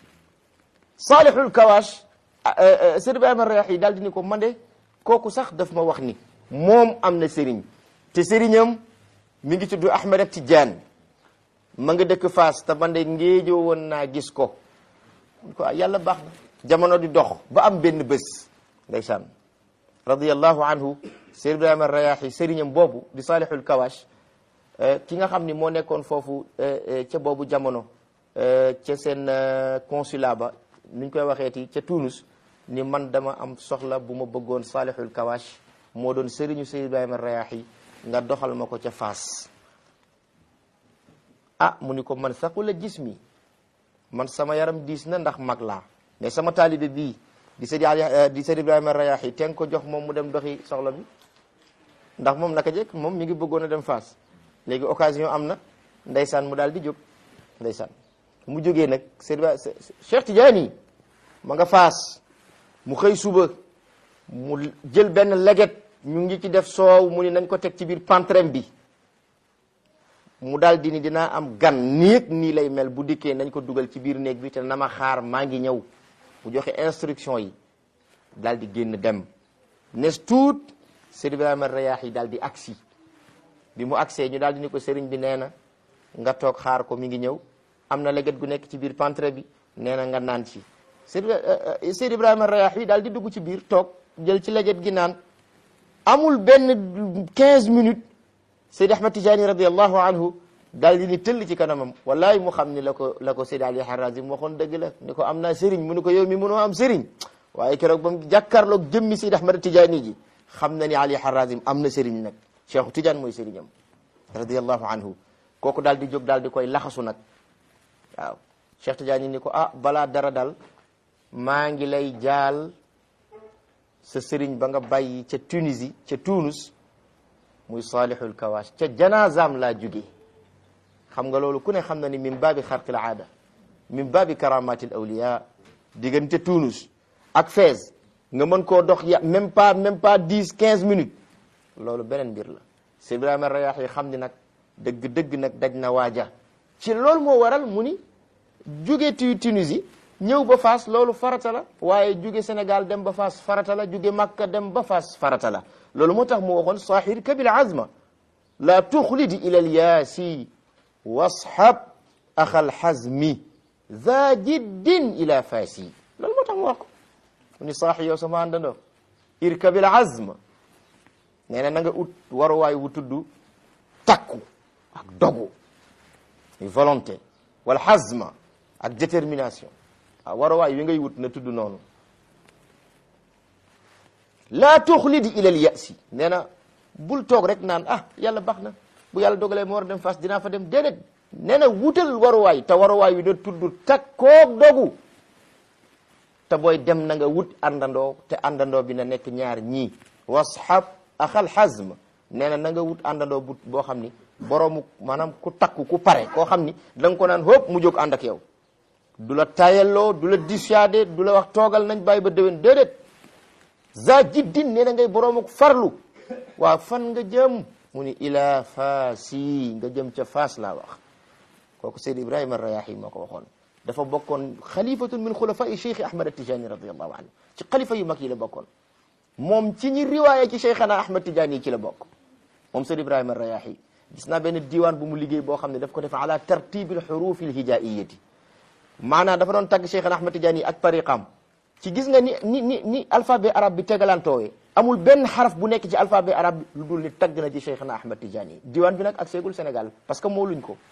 Salihul Kawash Seydi Ibrahima Rayahi daal di ni ko man de kooku sax daf ma wax ni moom am na sëriñ te sëriñam mi ngi tudd Ahmed ak Tidiane ma nga dëkk Faas te man de ngéejoo woon naa gis ko ko yàlla baax na jamono di dox ba am benn bés ndeysaan radiyallahu anhu Seydi Ibrahima Rayahi sëriñam boobu di Salihul Kawash ki nga xam ni moo nekkoon foofu ca boobu jamono ca seen consulat ba nuñ koy waxeeti ca Tunus ni man dama am soxla bu ma bëggoon Salihul Kawash moo doon sëriñu Seydi Ibrahima Rayahi nga doxal ma ko ca Faas ah mu ni ko man saqula jismi man sama yaram diis na ndax mag laa mais sama taalibe bii di Seydi Ali di Seydi Ibrahima Rayahi te nga ko jox moom mu dem doxi soxla bi ndax moom naka jekk moom mi ngi bëggoon a dem Faas léegi occasion am na ndeysaan mu daal di jóg ndeysaan mu jógee nag Seydi Cheikh Tidiane ma nga Faas mu xëy suba mu jël benn leget ñu ngi ci def soow mu ni nañ ko teg ci biir pantrem bi mu daal di ni dinaa am gan néeg nii lay mel bu dikkee nañ ko dugal ci biir néeg bi te na ma xaar maa ngi ñëw mu joxe instruction yi daal di génn dem nes tuut Seydi Ibrahima Rayahi daal di agsi bi mu agsee ñu daal di ni ko sëriñ bi nee na nga toog xaar ko mi ngi ñëw am na leget gu nekk ci biir pantre bi nee na nga naan ci Seydi Ibrahima Rayahi daal di dugg ci biir toog jël ci leget gi naan amul benn 15 minutes Seydi Ahmad Tijani radiallahu anhu daal di ni tëll ci kanamam wallahi mu xam ni la ko la ko Seydi Ali Harazim waxoon dëgg la ni ko am naa sëriñ mu ni ko yow mi mënoo am sëriñ waaye keroog ba mu jàkkaarloog jëmmi Seydi Ahmad Tijani ji xam na ni Ali Harazim am na sëriñ nag Cheikh Tidiane mooy sëriñam radiallahu anhu kooku daal di jóg daal di koy laxasu nag waaw Cheikh Tidiane ni ko ah balaa dara dal maa ngi lay jaal sa sëriñ ba nga bàyyi ca Tunisie ca Tunus muy Salihul Kawash ca janazaam laa jóge xam nga loolu ku ne xam na ni min baabi xarqil aada min baabi karamatil awliya diggante Tunus ak Fès nga mën koo dox ya même pas même pas dix quinze minutes loolu beneen mbir la Seydi Ibrahima Rayahi xam ni nag dëgg-dëgg nag daj na waaja ci loolu moo waral mu ni jóge tu Tunisie ñëw ba Faas loolu farata la waaye jóge Sénégal dem ba Faas farata la jóge Makka dem ba Faas farata la loolu moo tax mu waxoon sahir kabil azma la tuxlid ila alyaasi washab axal xazmi za jiddin ila faasi loolu moo tax mu wax ko mu ni saaxi yow sama àndandoo irkabil azma nee na na nga ut waruwaay wu tudd takku ak dogu volonté wala xazma ak détermination waaw waruwaay wi ngay wut na tudd noonu laa tuxlidi ilal yasi nee na bul toog rek naan ah yàlla baax na bu yàlla dogalee ma war a dem fas dinaa fa dem déedéet nee na wutal waruwaay te waruwaay wi na tudd takkoog dogu te booy dem na nga wut àndandoo te àndandoo bi na nekk ñaar ñii washab axal xazm nee na na nga wut àndandoo bu boo xam ni boroomu maanaam ku takku ku pare koo xam ni da nga ko naan hóob mu jóg ànd ak yow du la tayalloo du la dissuader du la wax toogal nañ bàyyi ba déwén déedéet za jiddin nee na ngay boroomu farlu waaw fan nga jëm mu ni ila faasi nga jëm ca faas laa wax kooku Seyd Ibrahima Rayahi moo ko waxoon dafa bokkoon xalifatun min xulafai cheikh Ahmad Atijani radiallahu anhu ci xalifa yu mag yi la bokkoon moom ci ñi riwaaya ci cheikhana Ahmad Tijani yi ci la bokk moom Seyd Ibrahima Rayahi gis naa benn diiwaan bu mu liggéey boo xam ne daf ko def ala tartibil xurufi lhijaiyati maanaam dafa doon tagg cheikhana Ahmad Tijani yi ak tariqam ci gis nga ni ni ni ni alphabet arabe bi tegalantoowee amul benn xaraf bu nekk ci alphabet arabe bi lu dul ni tagg na ci cheikhana Ahmad Tijani yi diiwaan bi nag ak seegul Sénégal parce que moo luñ ko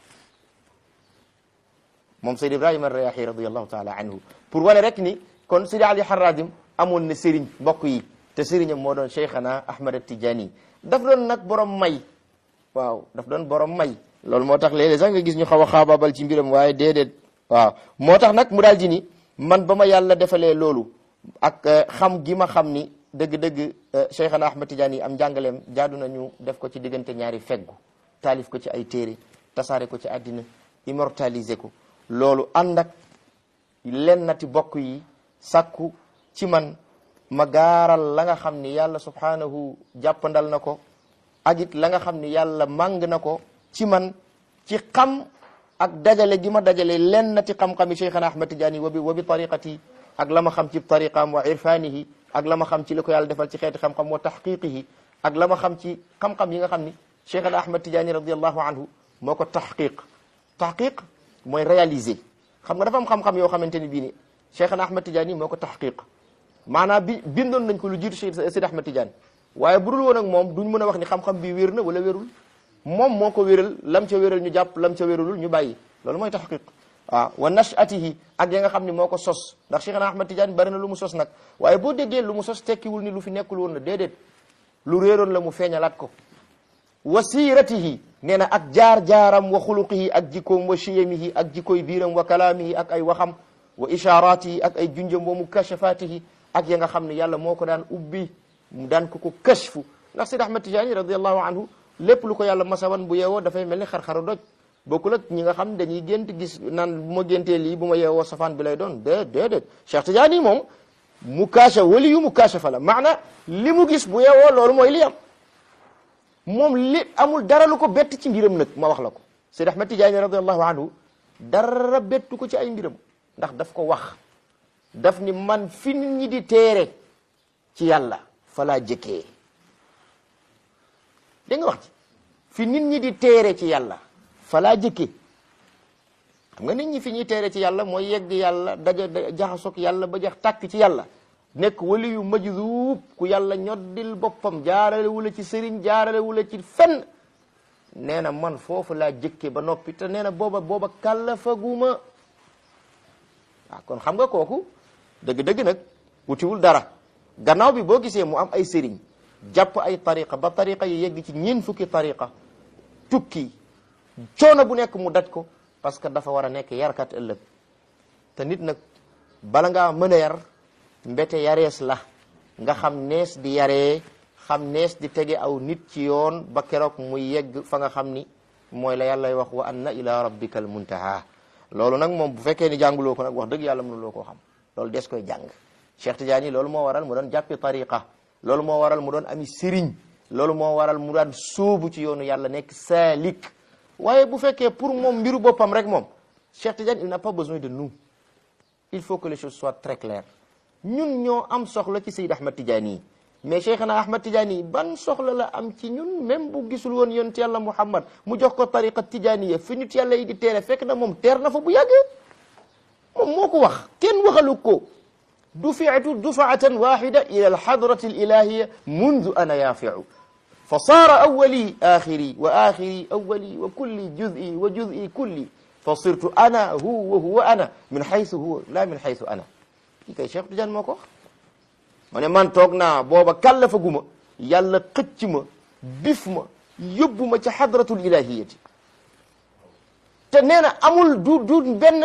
moom Seyd Ibrahima Rayahi radiallahu taala anhu pour wane rek ni kon Sidi Ali Haradim amoon na sëriñ mbokk yi te sëriñam moo doon cheikhana Ahmad Tijani daf doon nag borom may waaw daf doon borom may loolu moo tax léeg-léeg sax nga gis ñu xaw a xaabaabal ci mbiram waaye déedéet waaw moo tax nag mu daal di ni man ba ma yàlla defalee loolu ak xam gi ma xam ni dëgg-dëgg cheikhana Ahmad Tijani yi am njàngaleem jaadu nañu def ko ci diggante ñaari feggu taalif ko ci ay téere tasaare ko ci àddina immortaliser ko loolu ànd ak lennati bokk yi sàkku ci man ma gaaral la nga xam ni yàlla subhanahu jàppandal na ko ak it la nga xam ni yàlla màng na ko ci man ci xam ak dajale gi ma dajale lennati xam-xami cheikhana ahmad tidiane wa bi wa bi tariqati ak la ma xam ci tariqaam wa irfanihi ak la ma xam ci li ko yàlla defal ci xeeti xam-xam wa tahqiqihi ak la ma xam ci xam-xam yi nga xam ni cheikhana ahmad tidiane radiallahu anhu moo ko tahqiq tahqiq mooy réaliser xam nga dafa am xam-xam yoo xamante ni bii ni cheikhana ahmad tidiane moo ko tahqiq maanaam bi bindoon nañ ko lu jiitu Seydi Ahmad Tidiane waaye bu dul woon ak moom duñ mën a wax ni xam-xam bi wér na wala wérul moom moo ko wéral lam ca wéral ñu jàpp lam ca wéralul ñu bàyyi loolu mooy tahqiq waaw wa nashatihi ak ya nga xam ni moo ko sos ndax Cheikhna Ahmad Tidiane bari na lu mu sos nag waaye boo déggee lu mu sos tekkiwul ni lu fi nekkul woon na déedéet lu réeroon la mu feeñalaat ko wa siiratihi nee na ak jaar-jaaram wa xuluqihi ak jikkoom wa chiyamihi ak jikkoy biiram wa kalaamihi ak ay waxam wa isharatihi ak ay junjam wa mukashafatihi ak ya nga xam ne yàlla moo ko daan ubbi mu daan ko ko kashfu ndax Seydi Ahmad Tijaani radiallahu anhu lépp lu ko yàlla masawan bu yeewoo dafay mel ni xar-xaru doj bokkul ak ñi nga xam dañuy gént gis naan bu ma géntee lii bu ma yeewoo safaan bi lay doon dé déedéet Cheikh Tijaani moom mu kaasha wali yu mu kaashafa la maana li mu gis bu yeewoo loolu mooy li am moom li amul dara lu ko bett ci mbiram nag ma wax la ko Seydi Ahmad Tijaani radiallahu anhu dara bettu ko ci ay mbiram ndax daf ko wax daf ni man fi nit ñi di teere ci yàlla fa laa jëkkee dégg nga wax ci fi nit ñi di teere ci yàlla fa laa jëkkee xam nga nit ñi fi ñuy teere ci yàlla mooy yegg yàlla daja jaxasoog yàlla ba jax tàkk ci yàlla nekk wali yu majzuub ku yàlla ñoddil boppam jaarale wula ci sëriñ jaarale wula ci fenn nee na man foofu laa jëkke ba noppi te nee na booba booba kàllafaguma waaw kon xam nga kooku dëgg-dëgg nag wutiwul dara gannaaw bi boo gisee mu am ay sëriñ jàpp ay tariqa ba tariqa yi yegg ci ñeen fukki tariqa tukki coono bu nekk mu daj ko parce que dafa war a nekk yarkat ëllëg te nit nag bala ngaa mën a yar mbete yarees la nga xam nees di yaree xam nees di tege aw nit ci yoon ba keroog muy yegg fa nga xam ni mooy la yàllay wax wa anna ila rabbika al muntaha loolu nag moom bu fekkee ni jànguloo ko nag wax dëgg yàlla mënuloo koo xam loolu des koy jàng Cheikh Tidiane loolu moo waral mu doon jàppi tariqa loolu moo waral mu doon ami sëriñ loolu moo waral mu daan sóobu ci yoonu yàlla nekk saalik waaye bu fekkee pour moom mbiru boppam rek moom Cheikh Tidiane il n'a pas besoin de nous il faut que les choses soient très claires ñun ñoo am soxla ci Seyd Ahmad Tidiane yi mais Cheikhna Ahmad Tidiane yi ban soxla la am ci ñun même bu gisul woon yonent yàlla Muhammad mu jox ko tariqa Tidianiya fi nit yàlla yi di teere fekk na moom teer na fa bu yàggee moom moo ko wax kenn waxalu ko dufiatu dufaatan waxida ila alxadrati alilahiya mundu ana yafiu fa saara awali axiri wa axiri awali wa kulli juzi wa juzi kulli fa sirtu ana hu wa huwa ana min xaysu huwa la min xaysu ana kii kay Cheikh Tidiane moo ko wax ma ne man toog naa booba kàllafa guma yàlla xëcc ma bif ma yóbbu ma ca xadratul ilahiyati te nee na amul du du benn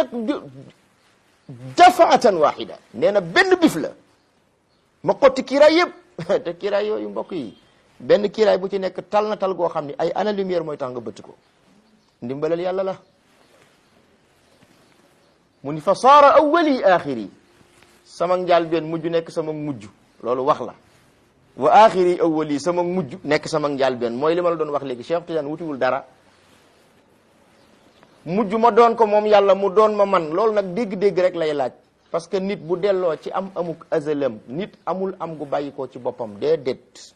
dafaatan waxida nee na benn bif la ma xotti kiiraay yëpp te kiiraay yooyu mbokk yi benn kiiraay bu ci nekk tal na tal goo xam ni ay ana lumière mooy tax nga bëtt ko ndimbalal yàlla la mu ni fa saara awwali axiri sama njaal benn mujj nekk sama mujj loolu wax la wa axiri awwali sama mujj nekk sama njaal benn mooy li ma la doon wax léegi Cheikh Tidiane wutiwul dara mujj ma doon ko moom yàlla mu doon ma man loolu nag dégg-dégg rek lay laaj parce que nit bu delloo ci am amuk azalam nit amul am gu bàyyikoo ci boppam déedéet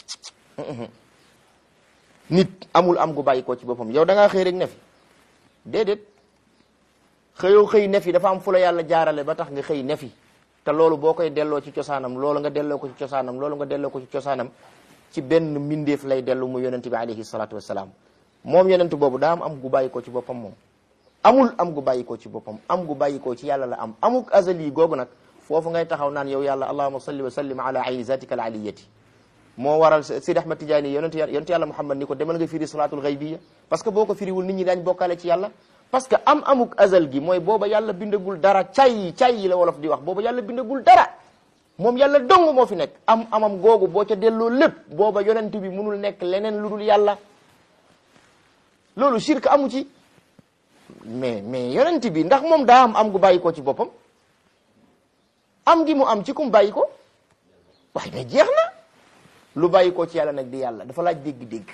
nit amul am gu bàyyikoo ci boppam yow da ngaa xëy rek ne fi déedéet xëyoo xëy ne fi dafa am fu la yàlla jaarale ba tax nga xëy ne fi te loolu boo koy delloo ci cosaanam loolu nga delloo ko ci cosaanam loolu nga delloo ko ci cosaanam ci benn mbindeef lay dellu mu yonent bi alayhi salaatu wassalaam moom yonent boobu daa am am gu bàyyikoo ci boppam moom amul am gu bàyyikoo ci boppam am gu bàyyikoo ci yàlla la am amuk azali googu nag foofu ngay taxaw naan yow yàlla allahuma salli wa sallim ala ayni zatika al aliyati moo waral Sidi Ahmad Tidiane yonent yonent yàlla Muhammad ni ko demal nga firi salaatul xaybiya parce que boo ko firiwul nit ñi daañ bokkaale ci yàlla parce que am amuk azal gi mooy booba yàlla bindagul dara cay cay la wolof di wax booba yàlla bindagul dara moom yàlla dong moo fi nekk am amam googu boo ca delloo lépp booba yonent bi munul nekk leneen lu dul yàlla loolu shirk amu ci mais mais yonent bi ndax moom daa am am gu bàyyi ko ci boppam am gi mu am ci kum bàyyi ko waaye mais jeex na lu bàyyi ko ci yàlla nag di yàlla dafa laaj dégg-dégg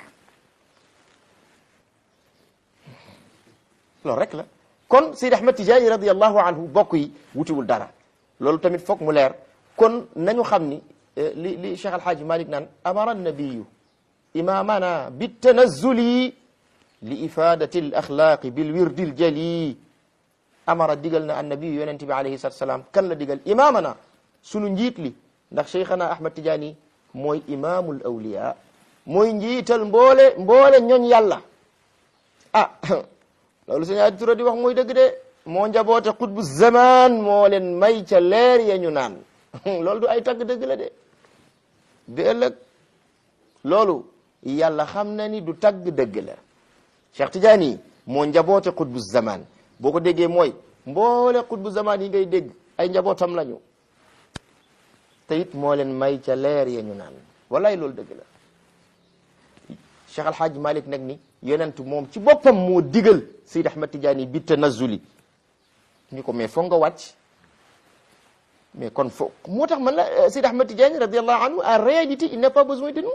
loolu rek la kon Seydi Ahmad Tijaani radiyallahu anhu bokk yi wutiwul dara loolu tamit foog mu leer kon nañu xam ni li li Cheikh Alhaaji Malik naan amara nabiyu imamana bitanazuli li ifadati al axlaaqi bil wirdi al jali amara digal na annabiyu yonente bi alayhi salatu salaam kan la digal imamana sunu njiit li ndax cheikhana Ahmad Tijaani mooy imamul awliya mooy njiital mboole mboole ñooñ yàlla ah loolu sëñ Adi Touré di wax mooy dëgg de moo njaboote xutbu zaman moo leen may ca leer ya ñu naan loolu du ay tagg dëgg la de bi ëllëg loolu yàlla xam na ni du tagg dëgg la Cheikh Tidiane moo njaboote xutbu zaman boo ko déggee mooy mboole xutbu zaman yi ngay dégg ay njabootam lañu te it moo leen may ca leer ya ñu naan walaay loolu dëgg la Cheikh Alhaaj Malik nag ni yonent moom ci boppam moo digal Seyd Ahmad Tidiane bi tanazuli ñu ko mais foog nga wàcc mais kon foog moo tax man la Seyd Ahmad Tidiane radiallahu anhu en réalité il n'a pas besoin de nous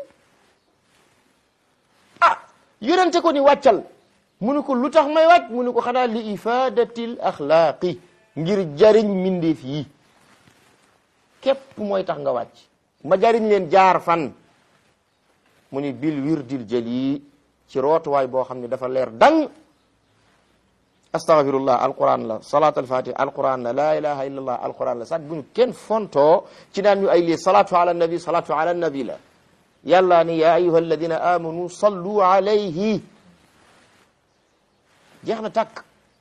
ah yonente ko ni wàccal mu ne ko lu tax may wàcc mu ne ko xanaa li ifadatil axlaaqi ngir jariñ mindeef yi képp mooy tax nga wàcc ma jariñ leen jaar fan mu ni bil wirdil jali ci rootuwaay boo xam ne dafa leer dang astaghfirullah alquran la salat alfatih alquran la la ilaha illa allah alquran la sax bu ñu kenn fontoo ci naan ñu ay lii salatu ala nabi salatu ala nabi la yàlla ni ya ayuha alladina amanu sallu alayhi jeex na tàkk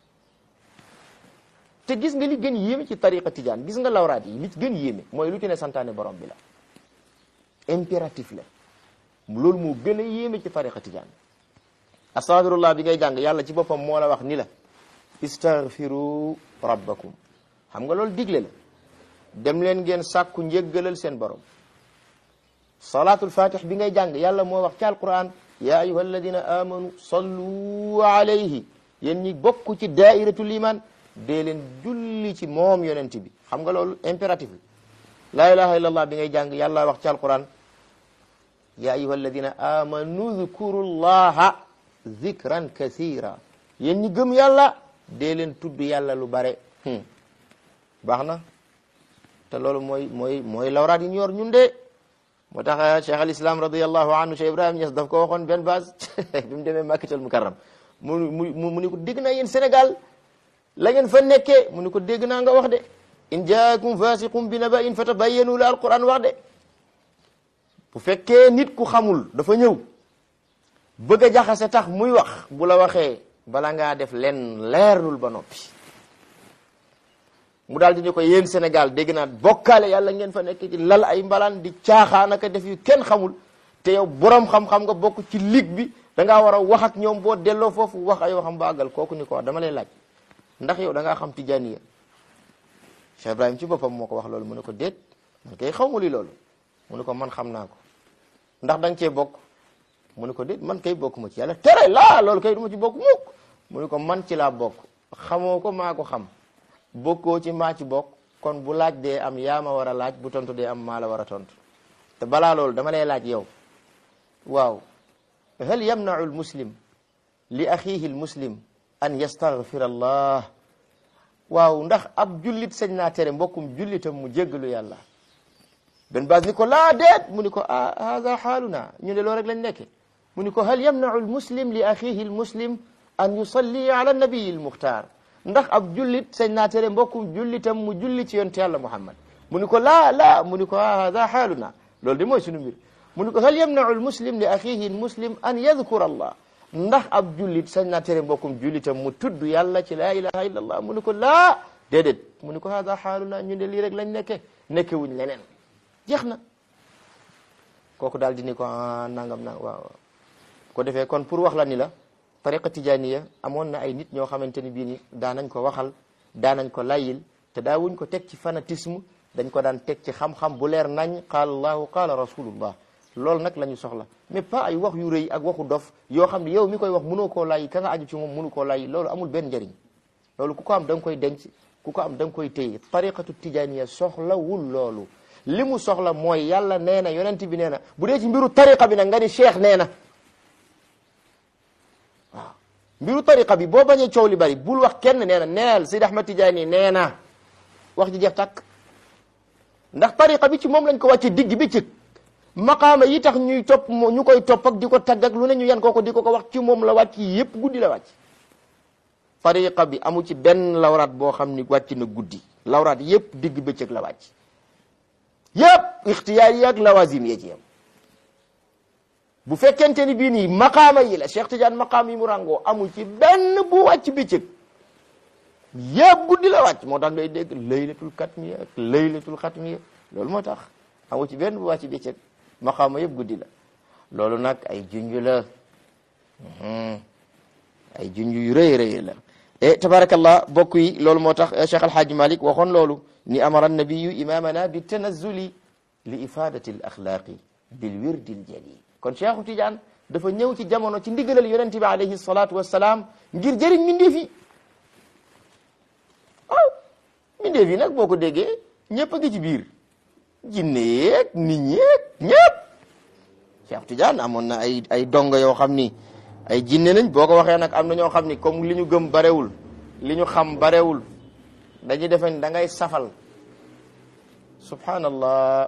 te gis nga li gën yéeme ci tariqa tijaan gis nga lawraat yi li gën yéeme mooy lu ci ne santaane borom bi la impératif la loolu moo gën a yéeme ci tariqa tijaan astaghfirullah bi ngay jàng yàlla ci boppam moo la wax ni la istaghfiru rabbakum xam nga loolu digle la dem leen ngeen sàkku njéggalal seen borom salatul fatih bi ngay jàng yàlla moo wax ci alquran ya ayuha alladina amanu sallu alayhi yéen ñi bokk ci daairatul iman dee leen julli ci moom yonent bi xam nga loolu impératif la la ilaha illallah bi ngay jàng yàlla wax ci alquran ya ayuha alladina amanu dhkuru llaha dhikran kathira yéen ñi gëm yàlla dee leen tudd yàlla lu bare baax na te loolu mooy mooy mooy lawraat yi ñu yor ñun de moo tax cheikh al islam radiallahu anhu cheikh ibrahima Niass daf ko waxoon benn base bi mu demee makkatal mukarram mu mu mu ni ko dégg naa yéen sénégal la ngeen fa nekkee mu ni ko dégg naa nga wax de in jaakum fasiqum bi naba'in fatabayyanu la alquran wax de bu fekkee nit ku xamul dafa ñëw bëgg a jaxase tax muy wax bu la waxee bala ngaa def len leerlul ba noppi mu daal di ne ko yéen Sénégal dégg naa bokkaale yàlla ngeen fa nekk ci lal ay mbalaan di caaxaanaka def yu kenn xamul te yow borom xam-xam nga bokk ci ligue bi da ngaa war a wax ak ñoom boo delloo foofu wax ay waxam baagal kooku ni ko dama lay laaj ndax yow da ngaa xam tijaaniya Cheikh Ibrahim ci boppam moo ko wax loolu mu ne ko déet man kay xaw ma li loolu mu ne ko man xam naa ko ndax da nga cee bokk mu ne ko déet man kay bokk ma ci yàlla tere laa loolu kay du ma ci bokk mukk mu ne ko man ci laa bokk xamoo ko maa ko xam bokkoo ci maa ci bokk kon bu laaj dee am yaa ma war a laaj bu tontu dee am maa la war a tontu te balaa loolu dama lay laaj yow waaw hal yamnau almuslim li axihi almuslim an yastaghfira allah waaw ndax ab jullit sañ naa tere mbokkum jullitam mu jéggalu yàlla benn baas ni ko laa deet mu ni ko ah hada xaaluna ñu ne loolu rek lañ nekke mu ni ko hal yamnau almuslim li axihi almuslim an yusalli ala nabiyi almuxtaar ndax ab jullit sañ naa tere mbokkum jullitam mu julli ci yonte yàlla muhammad mu ni ko laa laa mu ni ko ah hada xaaluna loolu de mooy sunu mbir mu ni ko hal yamnau almuslim li axihi almuslim an yadkura allah ndax ab jullit sañ naa tere mbokkum jullitam mu tudd yàlla ci laa ilaha illa allah mu ni ko laa déedéet mu ni ko hada xaaluna ñu ne lii rek lañ nekke nekke wuñ leneen jeex na kooku daal di ni ko ah nangam na waaw ko defee kon pour wax la ni la tariqa tijaniya amoon na ay nit ñoo xamante ni bii ni daanañ ko waxal daanañ ko layil te daawuñ ko teg ci fanatisme dañ ko daan teg ci xam-xam bu leer nañ qaala allahu qaala rasulullah loolu nag la ñu soxla mais pas ay wax yu rëy ak waxu dof yoo xam ne yow mi koy wax mënoo koo layi ka nga aju ci moom mënu koo layi loolu amul benn njëriñ loolu ku ko am da nga koy denc ku ko am da nga koy téye tariqatu tijaniya soxlawul loolu li mu soxla mooy yàlla nee na yonent bi nee na bu dee ci mbiru tariqa bi nag nga ni cheikh nee na waaw mbiru tariqa bi boo bañee coow li bari bul wax kenn nee na neel Sidi Ahmad Tijaani nee na wax ji jeex tàkk ndax tariqa bi ci moom lañ ko wàcce digg bi ci maqaama yi tax ñuy topp ñu koy topp ak di ko tagg ak lu ne ñu yan kooko di ko ko wax ci moom la wàcc yépp guddi la wàcc tariqa bi amu ci benn lawraat boo xam ni wàcc na guddi lawraat yépp digg bëccëg la wàcc yëpp ixtiyaar yi ak lawazim yee ci yam bu fekkente ni bii nii maqaama yi la Cheikh Tidiane maqaam yi mu ràngoo amul ci benn bu wàcc bëccëg yëpp guddi la wàcc moo tax ngay dégg laylatul katmiya ak laylatul xatmiya loolu moo tax amul ci benn bu wàcc bëccëg maqaama yëpp guddi la loolu nag ay junj la ay junj yu rëy rëy la e tabarakallah bokk yi loolu moo tax Cheikh Alhaaji Malik waxoon loolu ni amara nabiyu imamana bi tanazuli li ifadati al axlaaqi bil wirdi al jali kon Cheikhu Tidiane dafa ñëw ci jamono ci ndigalal yonente bi alayhi salatu wassalaam ngir jëriñ mbindeef yi waaw mbindeef yi nag boo ko déggee ñëpp a ngi ci biir jinne yeeg nit ñeeg ñëpp Cheikh Tidiane amoon na ay ay dongo yoo xam ni ay jinne lañ boo ko waxee nag am na ñoo xam ni comme li ñu gëm barewul li ñu xam barewul dañuy defe ni da ngay safal subhanallah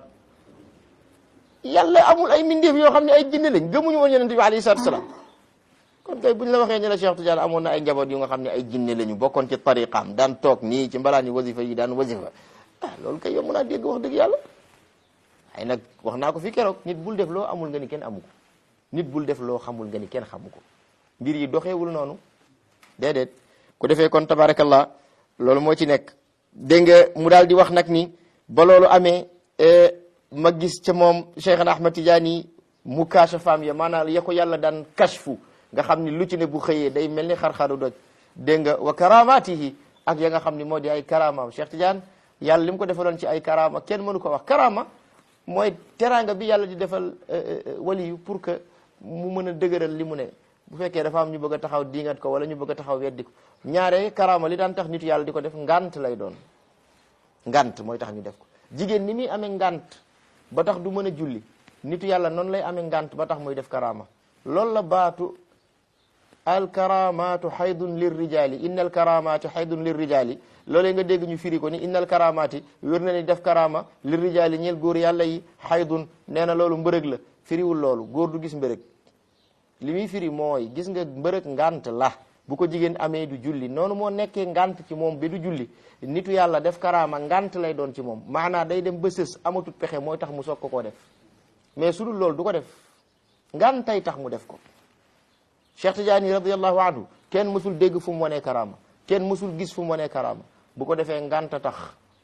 yàlla amul ay mbindeef yoo xam ne ay jinne lañ gëmuñu woon yonente bi alayhi salatu wasalaam kon kay buñ la waxee ne la Cheikh Tidiane amoon na ay njaboot yu nga xam ne ay jinne lañu bokkoon ci tariqaam daan toog nii ci mbalaani wasifa yi daan wasifa ah loolu kay yomb naa dégg wax dëgg yàlla ay nag wax naa ko fi keroog nit bul def loo amul nga ni kenn amu ko nit bul def loo xamul nga ni kenn xamu ko mbir yi doxeewul noonu déedéet ku defee kon tabarakallah loolu moo ci nekk dégg nga mu daal di wax nag ni ba loolu amee ma gis ca moom Cheikhna Ahmad Tidiane mu kaashafaam ya maanaam ya ko yàlla daan kashfu nga xam ni lu ci ne bu xëyee day mel ni xar-xaru doj dégg nga wa karamatihi ak ya nga xam ni moo di ay karamaam Cheikh Tidiane yàlla li mu ko defaloon ci ay karama kenn mënu ko wax karama mooy teraanga bi yàlla di defal waliyu pour que mu mën a dëgëral li mu ne bu fekkee dafa am ñu bëgg a taxaw diingat ko wala ñu bëgg a taxaw weddi ko ñaare karama li daan tax nitu yàlla di ko def ngant lay doon ngant mooy tax ñu def ko jigéen ni muy amee ngant ba tax du mën a julli nitu yàlla noonu lay amee ngant ba tax muy def karama loolu la baatu al karamatu haydun lir rijali inna al karamati haydun lir rijali loolee nga dégg ñu firi ko ni innal karamati wér na ni def karama lir rijali ñeel góor yàlla yi haydun nee na loolu mbërëg la firiwul loolu góor du gis mbërëg li muy firi mooy gis nga mbërëg ngant la bu ko jigéen amee du julli noonu moo nekkee ngant ci moom bi du julli nitu yàlla def karama ngant lay doon ci moom maanaa day dem ba sës amatut pexe mooy tax mu soog ko koo def mais su dul loolu du ko def ngantay tax mu def ko Cheikh Tidiane radiallahu anhu kenn mësul dégg fu mu wanee karama kenn mësul gis fu mu wanee karama bu ko defee nganta tax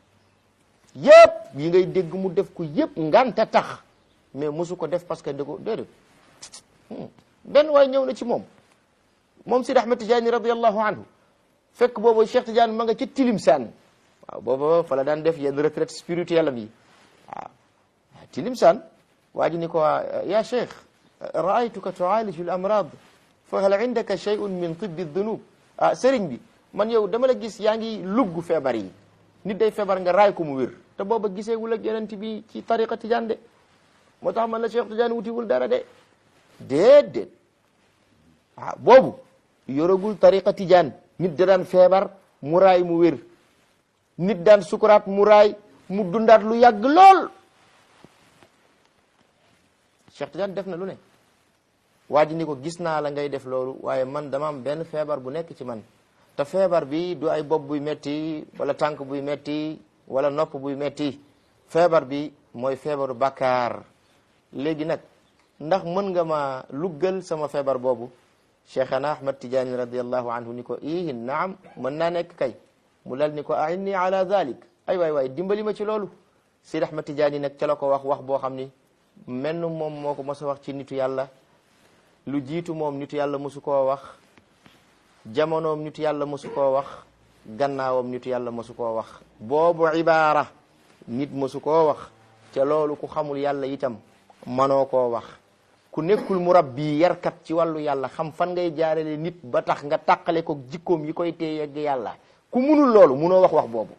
yépp yi ngay dégg mu def ko yépp nganta tax mais mësu ko def parce que da ko déedéet benn waay ñëw na ci moom moom Sidi Ahmed Tidiane radiallahu anhu fekk boobu Cheikh Tidiane ma nga ci Tilimsaan waaw booba fa la daan def yenn retraite spirituelle am yi waaw Tilimsaan waa ji ni ko ya cheikh raaytuka tuaaliju l amrad fa hal indaka shay'un min tibbi dunub ah sëriñ bi man yow dama la gis yaa ngi lugg feebar yi nit day feebar nga raay ko mu wér te booba gisee wul ak yonent bi ci tariqa tijaan de moo tax man la cheikh tijaan wutiwul dara de déedéet ah boobu yoragul tariqa tijaan nit da daan feebar mu raay mu wér nit daan sukuraat mu raay mu dundaat lu yàgg lool cheikh tijaan def na lu ne waa ji ni ko gis naa la ngay def loolu waaye man dama am benn feebar bu nekk ci man te feebar bi du ay bopp buy metti wala tànk buy metti wala nopp buy metti feebar bi mooy feebaru bàkkaar léegi nag ndax mën nga ma luggal sama feebar boobu cheikhana ahmad tijaani radiallahu anhu ni ko ii naam mën naa nekk kay mu lal ni ko ainni ala dhalik ay waay waay dimbali ma ci loolu sid ahmad tijaani nag ca la ko wax wax boo xam ni menn moom moo ko mos a wax ci nitu yàlla lu jiitu moom nitu yàlla mosu koo wax jamonoom nitu yàlla mosu koo wax gannaawam nitu yàlla mosu koo wax boobu ibaara nit mosu koo wax ca loolu ku xamul yàlla itam manoo koo wax ku nekkul murabbi yarkat ci wàllu yàlla xam fan ngay jaarale nit ba tax nga tàqale ko jikkoom yi koy téye yegg yàlla ku munul loolu munoo wax wax boobu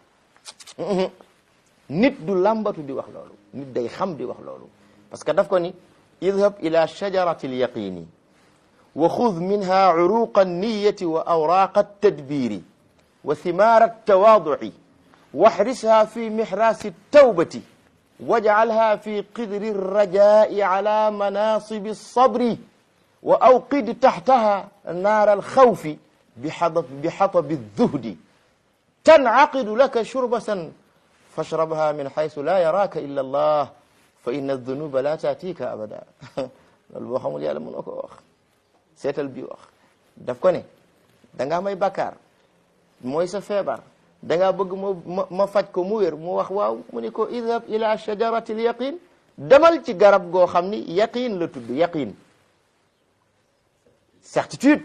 nit du làmbatu di wax loolu nit day xam di wax loolu parce que daf ko ni idhab ila shajarati alyaqini wa xud minha uruqa anniyati wa awraqa altadbiri wa thimara altawaduci واحرسها في محراس التوبة واجعلها في قدر الرجاء على مناصب الصبر وأوقد تحتها نار الخوف بحطب, بحطب الذهد تنعقد لك شربة فاشربها من حيث لا يراك إلا الله فإن الذنوب لا تأتيك أبدا loolu boo xamul yàlla mënoo ko wax seetal bi wax daf ko ne dangaa may bakkaar mooy sa feebar dangaa bëgg ma ma faj ko mu wér mu wax waaw mu ni ko idhab ila shajarati l yaqin demal ci garab goo xam ni yaqin la tudd yaqin certitude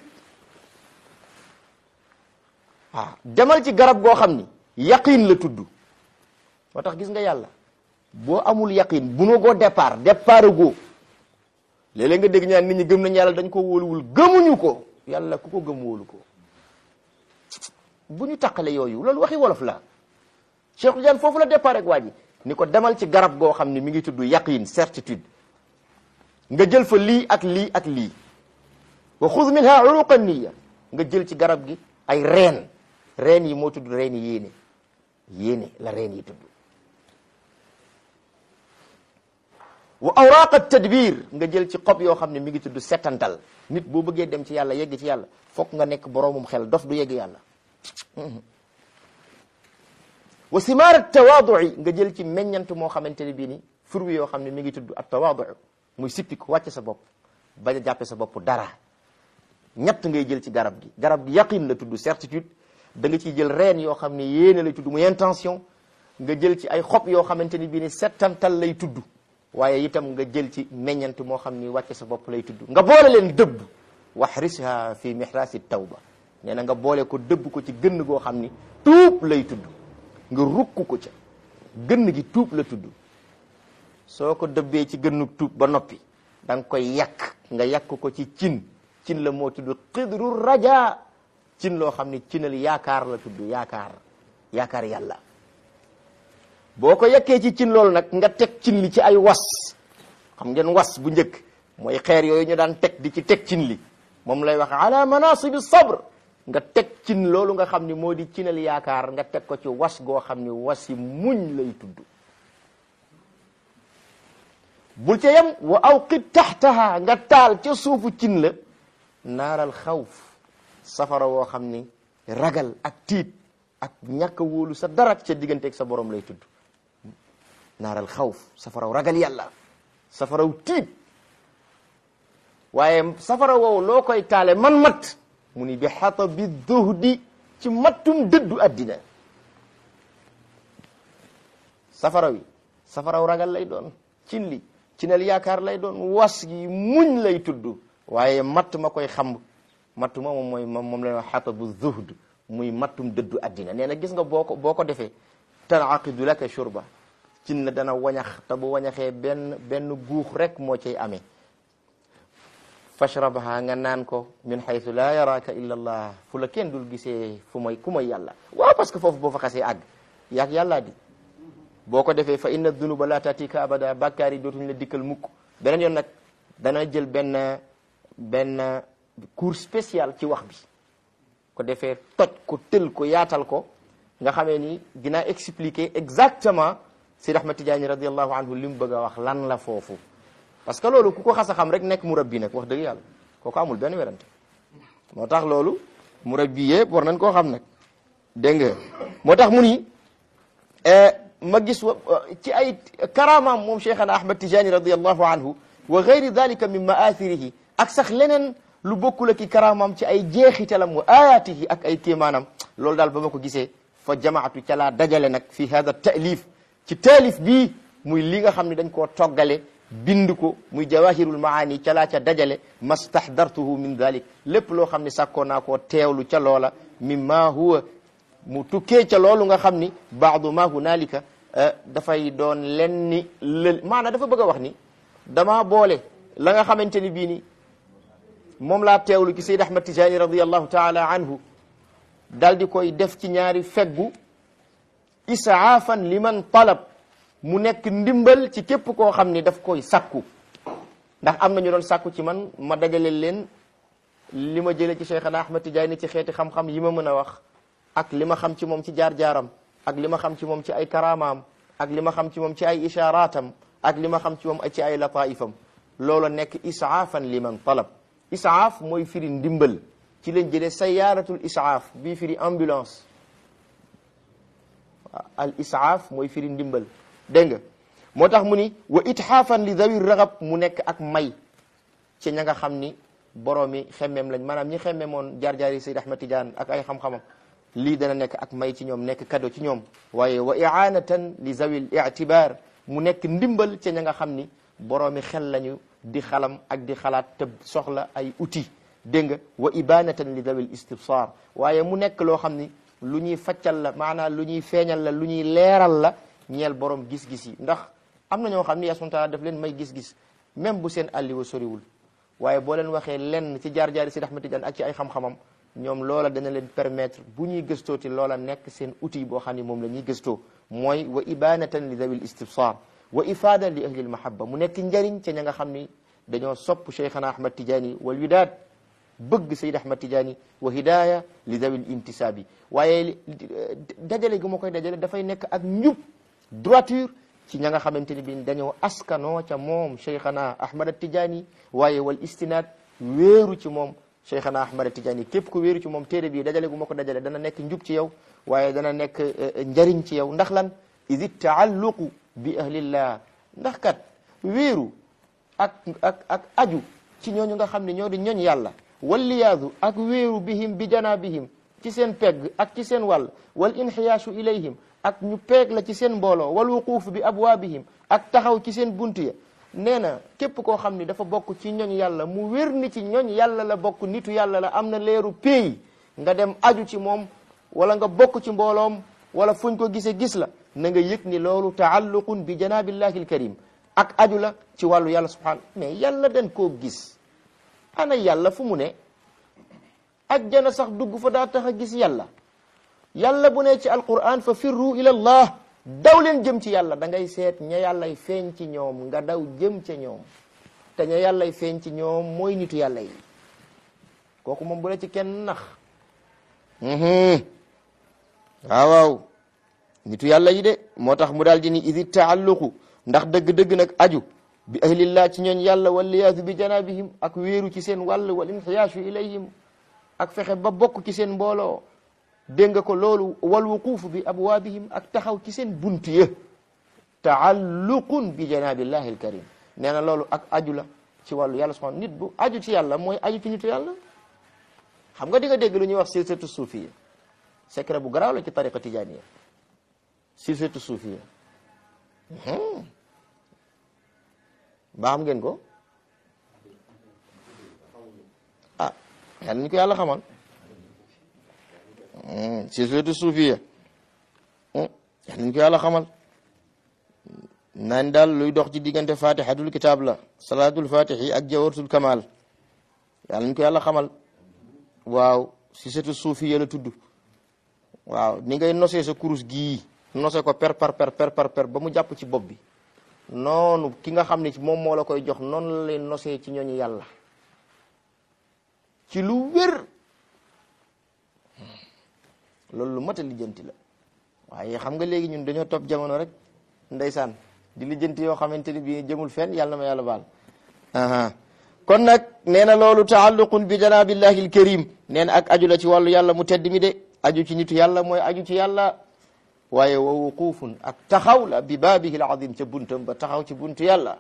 ah demal ci garab goo xam ni yaqin la tudd moo tax gis nga yàlla boo amul yaqin bu noo goo départ départ goo léeg-léeg nga dégg ñaan nit ñi gëm nañ yàlla dañ ko wóoluwul gëmuñu ko yàlla ku ko gëm wóolu ko bu ñu taqale yooyu loolu waxi wolof la Cheikh Tidiane foofu la départ ak waa ji ni ko demal ci garab goo xam ne mi ngi tudd yaqin certitude nga jël fa lii ak lii ak lii wa xuz minha uruqa niya nga jël ci garab gi ay reen reen yi moo tudd reen yi yéene yéene la reen yi tudd wa awraqa tadbir nga jël ci xob yoo xam ne mi ngi tudd setantal nit boo bëggee dem ci yàlla yegg ci yàlla fokk nga nekk boroomum xel dof du yegg yàlla wa simaara tawaadui nga jël ci meññant moo xamante ne bii ni furwi yoo xam ne mi ngi tudd ak tawaadu muy sippiku wàcce sa bopp bañ a jàppe sa bopp dara ñett ngay jël ci garab gi garab gi yaqin la tudd certitude da nga ciy jël reen yoo xam ne yéene lay tudd muy intention nga jël ci ay xob yoo xamante ni bii ni settantal lay tudd waaye itam nga jël ci meññant moo xam ni wàcce sa bopp lay tudd nga boole leen dëbb waxrisha fi mihrasi tawba nee na nga boole ko dëbb ko ci gënn goo xam ni tuub lay tudd nga rukk ko ca gënn gi tuub la tudd soo ko dëbbee ci gënnu tuub ba noppi da nga koy yàq nga yàq ko ci cin cin la moo tudd xidru raja cin loo xam ni cinal yaakaar la tudd yaakaar yaakaar yàlla boo ko yekkee ci cin loolu nag nga teg cin li ci ay was xam ngeen was bu njëkk mooy xeer yooyu ñu daan teg di ci teg cin li moom lay wax ala manasibi sabr nga teg cin loolu nga xam ni moo di cinal yaakaar nga teg ko ci was goo xam ni wasi muñ lay tudd bul ca yem wa awqid taxtaha nga taal ca suufu cin la naaral xawf safara woo xam ni ragal ak tiit ak ñàkk a wóolu sa dara ca digganteeg sa borom lay tudd naaral xawf safaraw ragal yàlla safaraw tiit waaye safara woowu loo koy taale man mat mu ni bi xata bi zuhdi ci mattum dëddu addina safara wi safaraw ragal lay doon cin li cinal yaakaar lay doon was gi muñ lay tudd waaye matt ma koy xam matt ma moom mooy moom lay wax xata bu zuhd muy mattum dëddu addina nee na gis nga boo ko boo ko defee tanaqidu laka shurba cin la dana wañax te bu wañaxee benn benn guux rek moo cay amee fashrabha nga naan ko min haythu la yaraka illa allah fu la kenn dul gisee fu may ku may yàlla waaw parce que foofu boo fa xasee àgg yaag yàllaa di boo ko defee fa inna dunuba la tatika abada bàkkaar yi dootuñ la dikkal mukk beneen yoon nag dana jël benn benn cours spécial ci wax bi ko defee toj ko tël ko yaatal ko nga xamee ni dinaa expliquer exactement Seydi Ahmad Tidiane radiallahu anhu li mu bëgg a wax lan la foofu parce que loolu ku ko xas a xam rek nekk murabbi nag wax dëgg yàlla kooku amul benn werante moo tax loolu murabbi yëpp war nañ koo xam nag dégg nga moo tax mu ni ma gis ci ay karamaam moom cheikhana ahmad tijani radiallahu anhu wa gayri dalika min maathirihi ak sax leneen lu bokkul ak i karamaam ci ay jeexitalam wa ayatihi ak ay kéemaanam loolu daal ba ma ko gisee fa jamaatu ca laa dajale nag fi hada taalif ci taalif bii muy li nga xam ne dañ koo toggale bind ko muy jawahirul maani ca laa ca dajale mastahdartuhu min dalik lépp loo xam ne sàkkoo naa koo teewlu ca loola mimma huwa mu tukkee ca loolu nga xam ni baadu ma hunalika dafay doon len ni lël maanaam dafa bëgg a wax ni dama boole la nga xamante ni bii ni moom laa teewlu ci Seyd Ahmad Tijani radiallahu taala anhu dal di koy def ci ñaari feggu isaafan liman talab mu nekk ndimbal ci képp koo xam ni daf koy sakku ndax am na ñu doon sakku ci man ma dajale leen li ma jëlee ci Cheikhana Ahmad Tijani ci xeeti xam-xam yi ma mën a wax ak li ma xam ci moom ci jaar-jaaram ak li ma xam ci moom ci ay karamaam ak li ma xam ci moom ci ay isharaatam ak li ma xam ci moom ci ay lataifam loola nekk isaafan liman talab isaaf mooy firi ndimbal ci lañ jëlee sayaaratul isaaf bii firi ambulance al isaaf mooy firi ndimbal dégg nga moo tax mu ni wa itxaafan li dawi raxab mu nekk ak may ci ña nga xam ni borom mi xemmeem lañ maanaam ñi xemmeemoon jaar-jaar yi Seyd Ahmad Tidiane ak ay xam-xamam lii dana nekk ak may ci ñoom nekk cadeau ci ñoom waaye wa i'anatan li zawil i'tibar mu nekk ndimbal ci ña nga xam ni boroomi xel lañu di xalam ak di xalaat te soxla ay outils dégg nga wa ibanatan li zawil istibsar waaye mu nekk loo xam ni lu ñuy faccal la maanaam lu ñuy feeñal la lu ñuy leeral la ñeel borom gis-gis yi ndax am na ñoo xam ni yaa subhanahu wa ta'ala daf leen may gis-gis même bu seen àlliwa soriwul waaye boo leen waxee lenn ci jaar-jaari Seydi Ahmad Tidiane ak ci ay xam-xamam ñoom loola dana leen permettre bu ñuy gëstooti loola nekk seen outil boo xam ne moom la ñuy gëstoo mooy wa ibanatan li dawil istibsar wa ifada li ahli almahabba mu nekk njariñ ca ña nga xam ni dañoo sopp cheikhana ahmad tidiani wal widaad bëgg sayd ahmad tidiani wa hidaya li dawil intisaabi waaye dajale gu ma koy dajale dafay nekk ak njub droiture ci ña nga xamante ni bi dañoo askanoo ca moom cheikhana ahmad tidiani waaye wal istinaad wéeru ci moom cheikhana ahmad tidiani képp ku wéeru ci moom téere bii dajale gu ma ko dajale dana nekk njub ci yow waaye dana nekk njariñ ci yow ndax lan idi taalluqu bi ahlillah ndax kat wéeru ak ak ak aju ci ñooñu nga xam ne ñoo di ñooñ yàlla walliyaadu ak wéeru bihim bi janabihim ci seen pegg ak ci seen wàll wal inxiyaasu ilayhim ak ñu peeg la ci seen mbooloo wal wuquuf bi abwaabihim ak taxaw ci seen bunt ya nee na képp koo xam ni dafa bokk ci ñooñ yàlla mu wér ni ci ñooñ yàlla la bokk nitu yàlla la am na leeru péey nga dem aju ci moom wala nga bokk ci mbooloom wala fuñ ko gisee gis la na nga yëg ni loolu taalluqun bi janabillahi alkarim ak aju la ci wàllu yàlla subhanahu mais yàlla dañ koo gis ana yàlla fu mu ne ajjana sax dugg fa daa tax a gis yàlla yàlla bu ne ci alquran fa firru ila allah daw leen jëm ci yàlla da ngay seet ña yàllay feeñ ci ñoom nga daw jëm ca ñoom te ña yàllay feeñ ci ñoom mooy nitu yàlla yi kooku moom bu la ci kenn nax waaw waaw nitu yàlla yi de moo tax mu daal di ni idi taalluqu ndax dëgg-dëgg nag aju bi ahlillah ci ñooñ yàlla walliyaatu bi janabihim ak wéeru ci seen wàll wal inxiyaasu ilayhim ak fexe ba bokk ci seen mbooloo dégg nga ko loolu wal wuquufu bi abwaabihim ak taxaw ci seen bunt ya taalluqun bi janabillahi alkarim nee na loolu ak aju la ci wàllu yàlla subhanahu nit bu aju ci yàlla mooy aju ci nitu yàlla xam nga di nga dégg lu ñuy wax silsilatu suufiya secret bu garaaw la ci tariqa tijaniya silsilatu suufiya baa xam ngeen ko ah yàlla ñu ko yàlla xamal silsilatu suufiya yàlla ñu ko yàlla xamal naan daal luy dox ci diggante fatihatul kitab la salaatul fatihi ak jawharatul kamal yàlla ñu ko yàlla xamal waaw si setu suufi la tudd waaw ni ngay nosee sa kurus gii nose ko per par per per par per ba mu jàpp ci bopp bi noonu ki nga xam ne moom moo la koy jox noonu la lay nosee ci ñooñu yàlla ci lu wér loolu lu mat a lijjanti la waaye xam nga léegi ñun dañoo topp jamono rek ndeysaan di lijjanti yoo xamante ni bii jëmul fenn yàlla na ma yàlla baal aha kon nag nee na loolu taalluqun bi janabillahi alkarim nee na ak aju la ci wàllu yàlla mu tedd mi de aju ci nitu yàlla mooy aju ci yàlla waaye wa wuqufun ak taxaw la bi baabihi alazim ca buntam ba taxaw ci buntu yàlla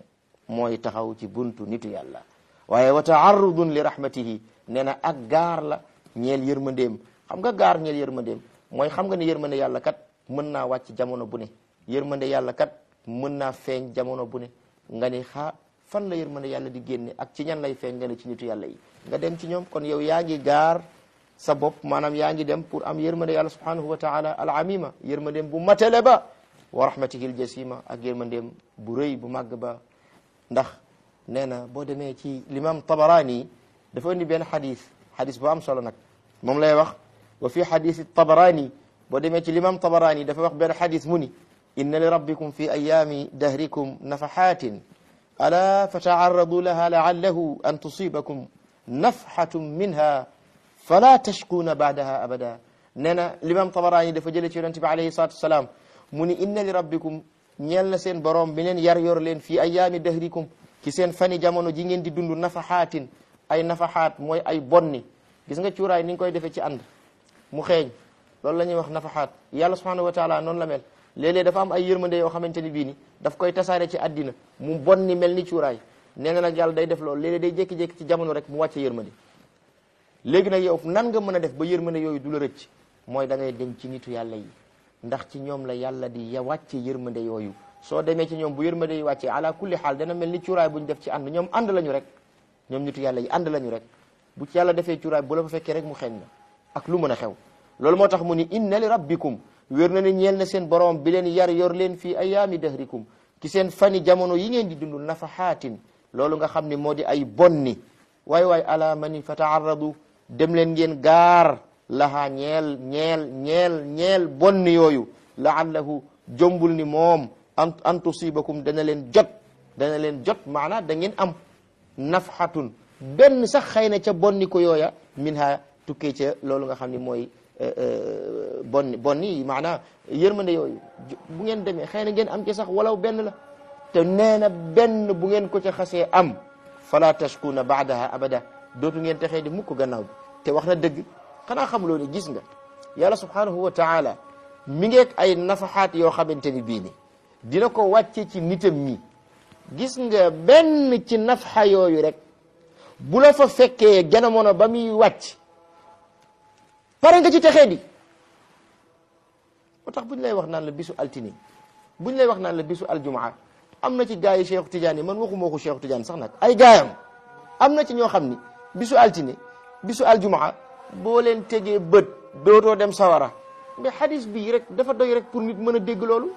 mooy taxaw ci buntu nitu yàlla waaye wa taarrudun li rahmatihi nee na ak gaar la ñeel yërmandeem xam nga gaar ñeel yërmandeem mooy xam nga ne yërmande yàlla kat mën naa wàcc jamono bu ne yërmande yàlla kat mën naa feeñ jamono bu ne nga ni xaa fan la yërmande yàlla di génne ak ci ñan lay feeñ nga ne ci nitu yàlla yi nga dem ci ñoom kon yow yaa ngi gaar sa bopp maanaam yaa ngi dem pour am yërmande yàlla subhanahu wa taala al amima yërmandeem bu matale ba wa rahmatihi al jasima ak yërmandeem bu rëy bu màgg ba ndax nee na boo demee ci l'imam tabarani dafa indi benn xadis xadis bu am solo nag moom lay wax wa fi xadisi tabarani boo demee ci l'imam tabarani dafa wax benn xadis mu ni inna li rabbikum fi ayaami dahrikum nafaxatin ala fataarradu laha laallahu an tusibakum nafxatun minha fala tashkuuna baadaha abada nee na l'imam tabarani dafa jële ci yonente bi alayhi salatu wasalaam mu ni inna li rabbikum ñeel na seen borom bi leen yar yor leen fii ayaami dahrikum ci seen fani jamono ji ngeen di dund nafaxaatin ay nafaxaat mooy ay bonni gis nga cuuraay ni nga koy defee ci ànd mu xeeñ loolu la ñuy wax nafaxaat yàlla subhanahu wa taala noonu la mel léeg-léeg dafa am ay yërmande yoo xamante ni bii ni daf koy tasaare ci àddina mu bonni mel ni cuuraay nee na nag yàlla day def loolu léeg-léeg day jékki-jékki ci jamono rek mu wàcce yërmande léegi nag yow nan nga mën a def ba yërmande yooyu du la rëcc mooy da ngay dem ci nitu yàlla yi ndax ci ñoom la yàlla di ya wàcce yërmande yooyu soo demee ci ñoom bu yërmande yi wàccee ala kulli xaal dana mel ni cuuraay bu ñu def ci ànd ñoom ànd lañu rek ñoom nitu yàlla yi ànd lañu rek bu ci yàlla defee cuuraay bu la fa fekkee rek mu xeeñ na ak lu mën a xew loolu moo tax mu ni inna li rabbikum wér na ni ñeel na seen borom bi leen yar yor leen fii ayaami dahrikum ci seen fani jamono yi ngeen di dund nafaxaatin loolu nga xam ne moo di ay bonni waay waay ala mani fa taarradu dem leen ngeen gaar lahaa ñeel ñeel ñeel ñeel bonni yooyu laallahu jombul ni moom an an tusibakum dana leen jot dana leen jot maanaa da ngeen am nafxatun benn sax xëy na ca bonni ko yooya min ha tukkee ca loolu nga xam ne mooy bonni bonni maanaa yërmande yooyu bu ngeen demee xëy na ngeen am ci sax walaw benn la te nee na benn bu ngeen ko ca xasee am fala tashkuna baadaha abada dootu ngeen texee di mukk gannaaw bi te wax na dëgg xanaa xamuloo ne gis nga yàlla subhanahu wa taala mi ngeeg ay nafaxaat yoo xamante ni bii ni dina ko wàcce ci nitam ñi gis nga benn ci nafxa yooyu rek bu la fa fekkee jamono ba muy wàcc pare nga ci texee di moo tax bu ñu lay wax naan la bisu altine bu ñu lay wax naan la bisu aljumaa am na ci gaa yi Cheikh Tidiane yi man waxuma ko Cheikh Tidiane sax nag ay gaayam am na ci ñoo xam ni bisu altine bisu aljumaa boo leen tegee bët dootoo dem sawara mais xadis bii rek dafa doy rek pour nit mën a dégg loolu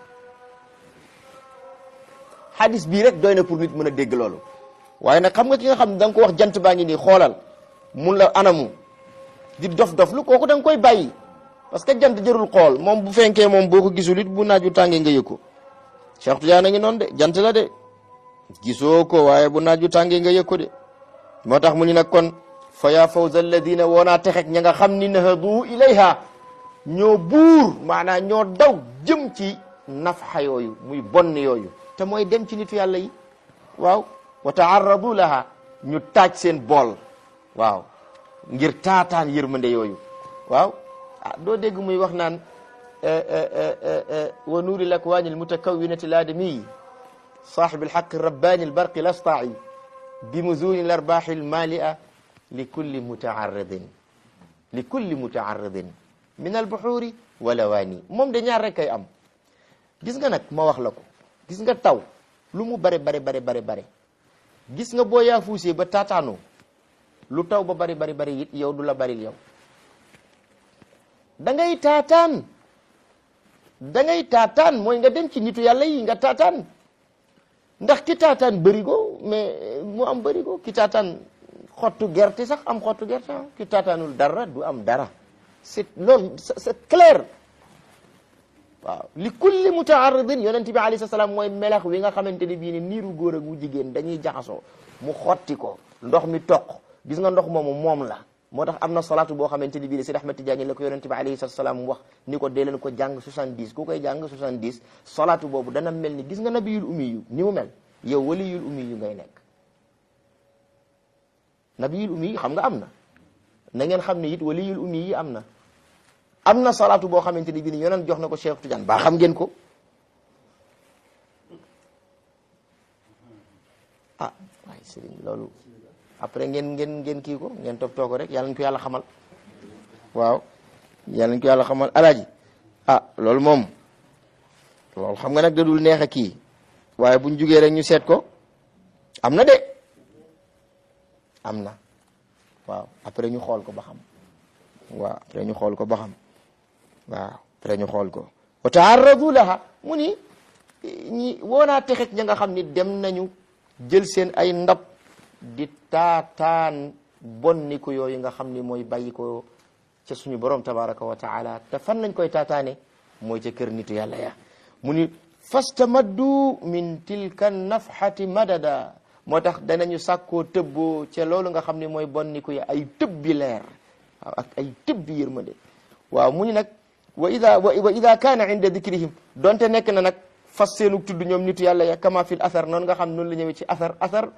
xadis bii rek doy na pour nit mën a dégg loolu waaye nag xam nga ki nga xam ne da nga ko wax jant baa ngi nii xoolal mun la anamu di dof-dof lu kooku da nga koy bàyyi parce que jant jërul xool moom bu fenkee moom boo ko gisul it bu naaju tàngee nga yëg ko Cheikh Tidiane a ngi noonu de jant la de gisoo ko waaye bu naaju tàngee nga yëg ko de moo tax mu ni nag kon fa yaa fawza alladina woonaa texek ña nga xam ni nahadu ilayha ñoo buur maanaam ñoo daw jëm ci nafxa yooyu muy bonn yooyu te mooy dem ci nitu yàlla yi waaw wa taarradu laha ñu taaj seen bool waaw ngir taataan yërmande yooyu waaw ah doo dégg muy wax naan wa nuuri l akwaani almutakawinati laadamiyi saaxibi alxaq rabbaani albarqi lastai bi muzuni l arbaaxi almalia li kulli mutaaridin li kulli mutaaridin min albuxuuri walawaani moom de ñaar rek kay am gis nga nag ma wax la ko gis nga taw lu mu bare bare bare bare bare gis nga boo yaafuusee ba taataanoo lu taw ba bari bari bari it yow du la baril yow da ngay taataan da ngay taataan mooy nga dem ci nitu yàlla yi nga taataan ndax ki taataan bërigo mais mu am bërigo ki taataan xottu gerte sax am xottu gerte ah ki taataanul dara du am dara c'est loolu c'est clair waaw li kulli mutaaridin yonent bi alayhi salaam mooy melax wi nga xamante ni bii ni niiru góor ak wu jigéen dañuy jaxasoo mu xotti ko ndox mi toq gis nga ndox moomu moom la moo tax am na salaatu boo xamante ni bii Seydi Ahmad Tijaani la ko yonent bi alayhi salaam wax ni ko dee leen ko jàng 70 ku koy jàng 70 salaatu boobu dana mel ni gis nga nabiyul ummi yu ni mu mel yow waliyul ummi yu ngay nekk nabiyul ummi yi xam nga am na na ngeen xam ne it waliyul ummi yi am na am na salaatu boo xamante ni bii ni yonent jox na ko Cheikh Tidiane ba xam ngeen ko ah waaye sëriñ loolu après ngeen ngeen ngeen kii ko ngeen toppatoo ko rek yàlla nañu ko yàlla xamal waaw yàlla nañu ko yàlla xamal alaaji ah loolu moom loolu xam nga nag da dul neex a kii waaye buñ jugee rek ñu seet ko am na de am na waaw après ñu xool ko ba xam waaw après ñu xool ko ba xam waaw après ñu xool ko wa taarradu laha mu ni ñi woonaa texet ña nga xam ni dem nañu jël seen ay ndab di taataan bonni ko yooyu nga xam ni mooy bàyyi ko ca suñu borom tabaraka wa taala te fan lañ koy taataane mooy ca kër nitu yàlla ya mu ni fastamaddu min tilka nafhati madada moo tax danañu sàkkoo tëbboo ca loolu nga xam ni mooy bonni ko ya ay tëbbi leer waaw ak ay tëbbi yërmande waaw mu ni nag wa ida wa ida kaana inda dikrihim donte nekk na nag fas seenug tudd ñoom nitu yàlla ya kama fil athar noonu nga xam noonu la ñëwee ci athar athar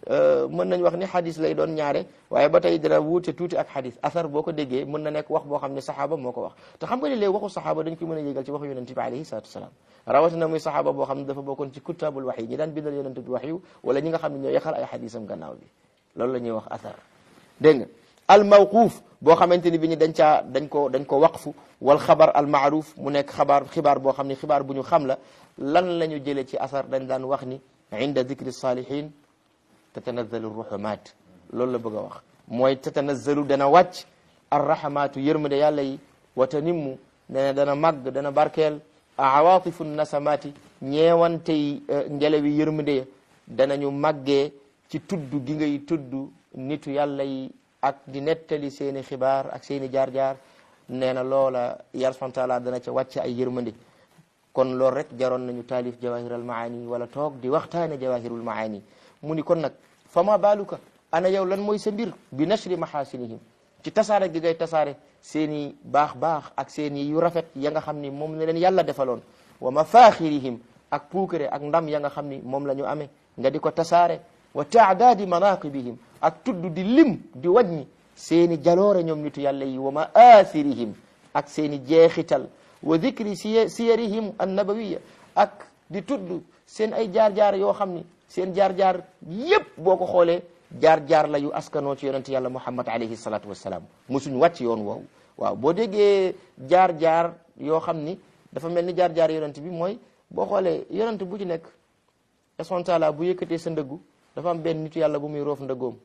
mën nañ wax ni xadis lay doon ñaare waaye ba tey dina wuute tuuti ak xadis athar boo ko déggee mën na nekk wax boo xam ne saxaaba moo ko wax te xam nga ne léegi waxu saxaaba dañ ko mën a yégal ci waxu yonent bi alayhi salatu wasalaam rawatina muy saxaaba boo xam ne dafa bokkoon ci kutaabul wax yi ñi daan bindal yonent bi wax yu wala ñi nga xam ne ñoo yaxal ay xadisam gannaaw bi loolu la ñuy wax athar dégg nga al mawquuf boo xamante ni bi ñu dañ caa dañ ko dañ ko waqfu wal xabar al maaruf mu nekk xabaar xibaar boo xam ne xibaar bu ñu xam la lan la ñu jëlee ci asar dañ daan wax ni inda dicri salihin tatanazzalu ruhumat loolu la bëgg a wax mooy tatanazzalu dana wàcc arrahmatu yërmande yàlla yi wa tanimmu nee dana màgg dana barkeel awaatifu nasamati ñeewante yi ngelawi yërmande ya danañu màggee ci tudd gi ngay tudd nitu yàlla yi ak di nettali seeni xibaar ak seeni jaar-jaar nee na loola yàlla subhanahu wa taala dana ca wàcc ay yërmande kon loolu rek jaroon nañu taalif jawahir al maani wala toog di waxtaane jawahirul maani mu ni kon nag fama baaluka ana yow lan mooy sa mbir bi nashri mahasinihim ci tasaare gi ngay tasaare seeni baax baax ak seeni yu rafet ya nga xam ni moom la leen yàlla defaloon wa mafaxirihim ak puukare ak ndam ya nga xam ni moom la ñu amee nga di ko tasaare wa taadaadi manaqibihim ak tudd di lim di wàññi seeni jaloore ñoom nitu yàlla yi wa maathirihim ak seeni jeexital wa dicri siy siyarihim annabawiya ak di tudd seen ay jaar-jaar yoo xam ni seen jaar-jaar yépp boo ko xoolee jaar-jaar la yu askanoo ci yonent yàlla muhammad alayhi salatu wassalaam musuñ wàcc yoon woowu waaw boo déggee jaar-jaar yoo xam ni dafa mel ni jaar-jaar yonent bi mooy boo xoolee yonent bu ci nekk espontaala bu yëkkatee sa ndëggu dafa am benn nitu yàlla bu muy roof ndëggoom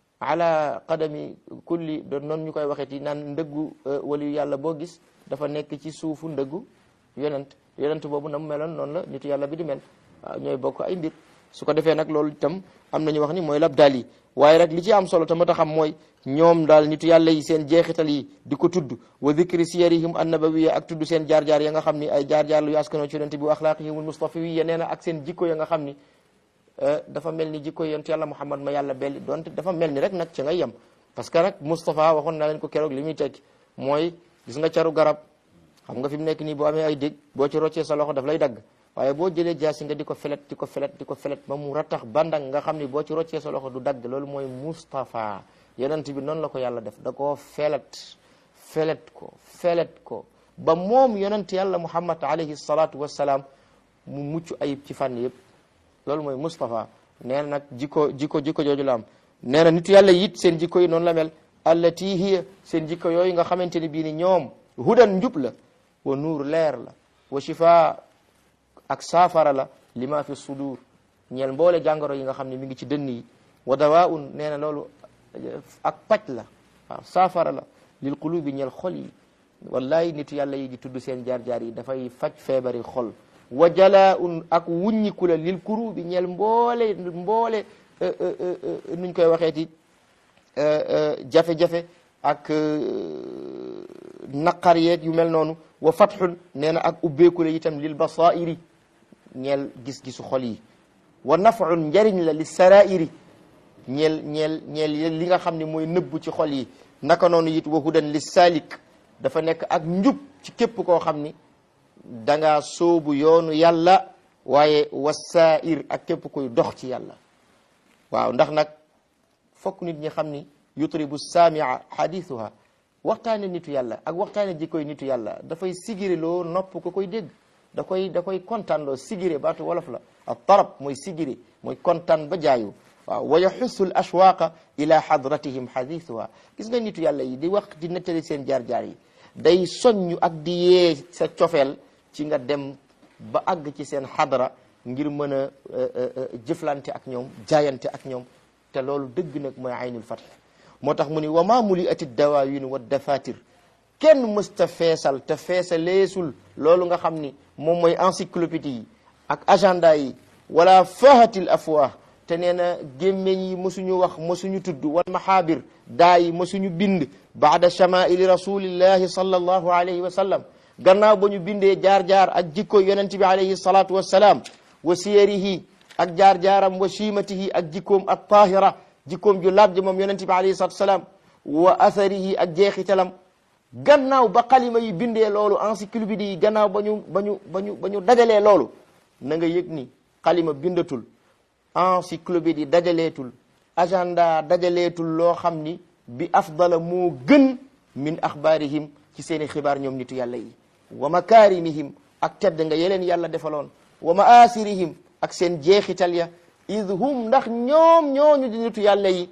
ala qadami kulli doon noonu ñu koy waxee ci naan ndëggu waliyu yàlla boo gis dafa nekk ci suufu ndëggu yonent yonent boobu na mu meloon noonu la nitu yàlla bi di mel waaw ñooy bokk ay mbir su ko defee nag loolu itam am nañu wax ni mooy lab daal yi waaye rek li ci am solo tamit a xam mooy ñoom daal nitu yàlla yi seen jeexital yi di ko tudd wa dhikri siyarihim annabawiya ak tudd seen jaar-jaar ya nga xam ni ay jaar-jaar lu askanoo ci yonent bi wa axlaaqihim almustafawiya nee na ak seen jikko ya nga xam ni dafa mel ni jikko yonent yàlla muhammad ma yàlla belli donte dafa mel ni rek nag ci ngay yem parce que nag Moustapha waxoon naa leen ko keroog li muy tekki mooy gis nga caru garab xam nga fi mu nekk nii boo amee ay dég boo ci roccee sa loxo daf lay dagg waaye boo jëlee jaasi nga di ko felet di ko felet di ko felet ba mu rattax bandang nga xam ni boo ci roccee sa loxo du dagg loolu mooy Moustapha yonent bi noonu la ko yàlla def da koo felet felet ko felet ko ba moom yonent yàlla muhammad alayhi salatu wassalaam mu mucc ayib ci fànn yëpp loolu mooy Moustapha nee na nag jikko jikko jikko jooju la am nee na nitu yàlla yit seen jikko yi noonu la mel allati hiya seen jikko yooyu nga xamante ni bii ni ñoom hudan njub la wa nuur leer la wa shifa ak saafara la lima fi sudur ñeel mboole jàngoro yi nga xam ne mi ngi ci dënn yi wa dawaun nee na loolu ak paj la waaw saafara la lil qulubi ñeel xol yi wallahi nitu yàlla yi di tudd seen jaar-jaar yi dafay faj feebari xol wa jalaaun ak wuññiku la lil kuru bi ñeel mboole mboole nuñ koy waxeeti jafe-jafe ak naqar yeeg yu mel noonu wa fatxun nee na ak ubbeeku la itam lil basairi ñeel gis-gisu xol yi wa nafun njariñ la li sarairi ñeel ñeel ñeel li nga xam ne mooy nëbbu ci xol yi naka noonu it wa hudan li salik dafa nekk ak njub ci képp koo xam ni danga sóobu yoonu yàlla waaye wasair ak képp koy dox ci yàlla waaw ndax nag fokk nit ñi xam ni yutribu saamia xadithuha waxtaane nitu yàlla ak waxtaane jikkoy nitu yàlla dafay sigire loo nopp ko koy dégg da koy da koy kontaan loo sigire baatu wolof la ak tarab mooy sigire mooy kontaan ba jaayu waaw wa yaxussu l ashwaqa ila xadratihim xadithuha gis nga nitu yàlla yi di wax di nettali seen jaar-jaar yi day soññu ak di yee sa cofeel ci nga dem ba àgg ci seen xadra ngir mën a jëflante ak ñoom jaayante ak ñoom te loolu dëgg nag mooy aynul fatx moo tax mu ni wa ma muli ati dawaawin wa dafatir kenn mësta feesal te feesaleesul loolu nga xam ni moom mooy encyclopédie yi ak agenda yi wala fahatil afwah te nee na gémmeñ yi mësuñu wax mësuñu tudd wal mahaabir daa yi mësuñu bind baada chamaili rasulillahi sallallahu alayhi wa sallam gannaaw ba ñu bindee jaar-jaar ak jikko yonent bi alayhi salatu wassalaam wa siyarihi ak jaar-jaaram wa chimatihi ak jikkoom ak tahira jikkoom ju laab ji moom yonent bi alayhi salatu wassalaam wa atharihi ak jeexitalam gannaaw ba xalima yi bindee loolu encyclopédie yi gannaaw ba ñu ba ñu ba ñu ba ñu dajalee loolu na nga yëg ni xalima bindatul encyclopédie dajaleetul agenda dajaleetul loo xam ni bi afdala moo gën min axbaarihim ci seeni xibaar ñoom nitu yàlla yi wa makaarimihim ak tedd nga yeleen yàlla defaloon wa maasirihim ak seen jeexital ya id hum ndax ñoom ñooñu di nitu yàlla yi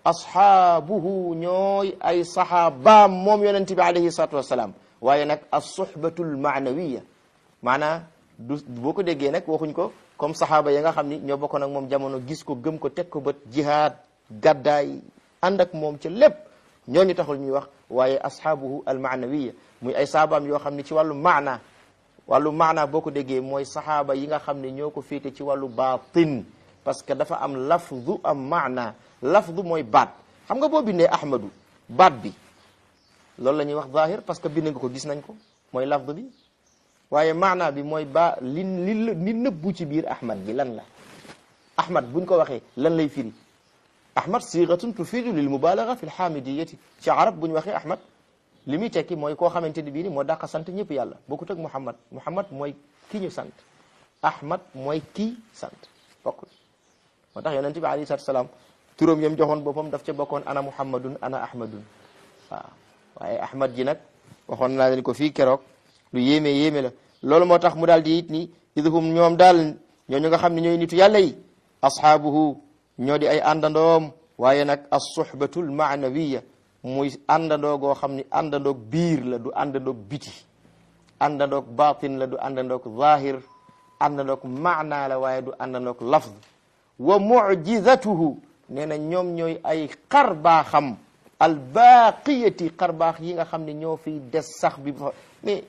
ashaabuhu ñooy ay saxaabaam moom yonente bi alayhi salatu wassalaam waaye nag alsuhbatul maanawiya maanaa du boo ko déggee nag waxuñ ko comme saxaaba ya nga xam ni ñoo bokkoon ak moom jamono gis ko gëm ko teg ko bët jihaad gàddaay ànd ak moom ca lépp ñooñu taxul ñuy wax waaye ashaabuhu al maanawiya muy ay saxaabaam yoo xam ni ci wàllu maana wàllu maana boo ko déggee mooy saxaaba yi nga xam ne ñoo ko féete ci wàllu baatin parce que dafa am lafdu am maana lafdu mooy baat xam nga boo bindee ahmadu baat bi loolu la ñuy wax zahir parce que bind nga ko gis nañ ko mooy lafdu bi waaye maana bi mooy ba li li li nëbbu ci biir ahmad bi lan la ahmad buñ ko waxee lan lay firi ahmad sigatun tufidu lil mubalaga fi lxamidiyati ci arab bu ñu waxee ahmad li muy tekki mooy koo xamante ni bii ni moo dàqa sant ñëpp yàlla bokkut ak muhammad muhammad mooy ki ñu sant ahmad mooy kii sant bokkul moo tax yonente bi alayhi salatu salaam turam yam joxoon boppam daf ca bokkoon ana muhammadun ana ahmadun waaw waaye ahmad ji nag waxoon naa leen ko fii keroog lu yéeme yéeme la loolu moo tax mu daal di it ni idhum ñoom daal ñooñu nga xam ne ñooy nitu yàlla yi ashaabuhu ñoo di ay àndandoom waaye nag as-suhbatul maanawiya muy àndandoo goo xam ni àndandoog biir la du àndandoog biti àndandoog batin la du àndandoog zahir àndandoog maana la waaye du àndandoog lafz wa mu'jizatuhu nee na ñoom ñooy ay xar baaxam al baqiyati xar baax yi nga xam ne ñoo fiy des sax bi mais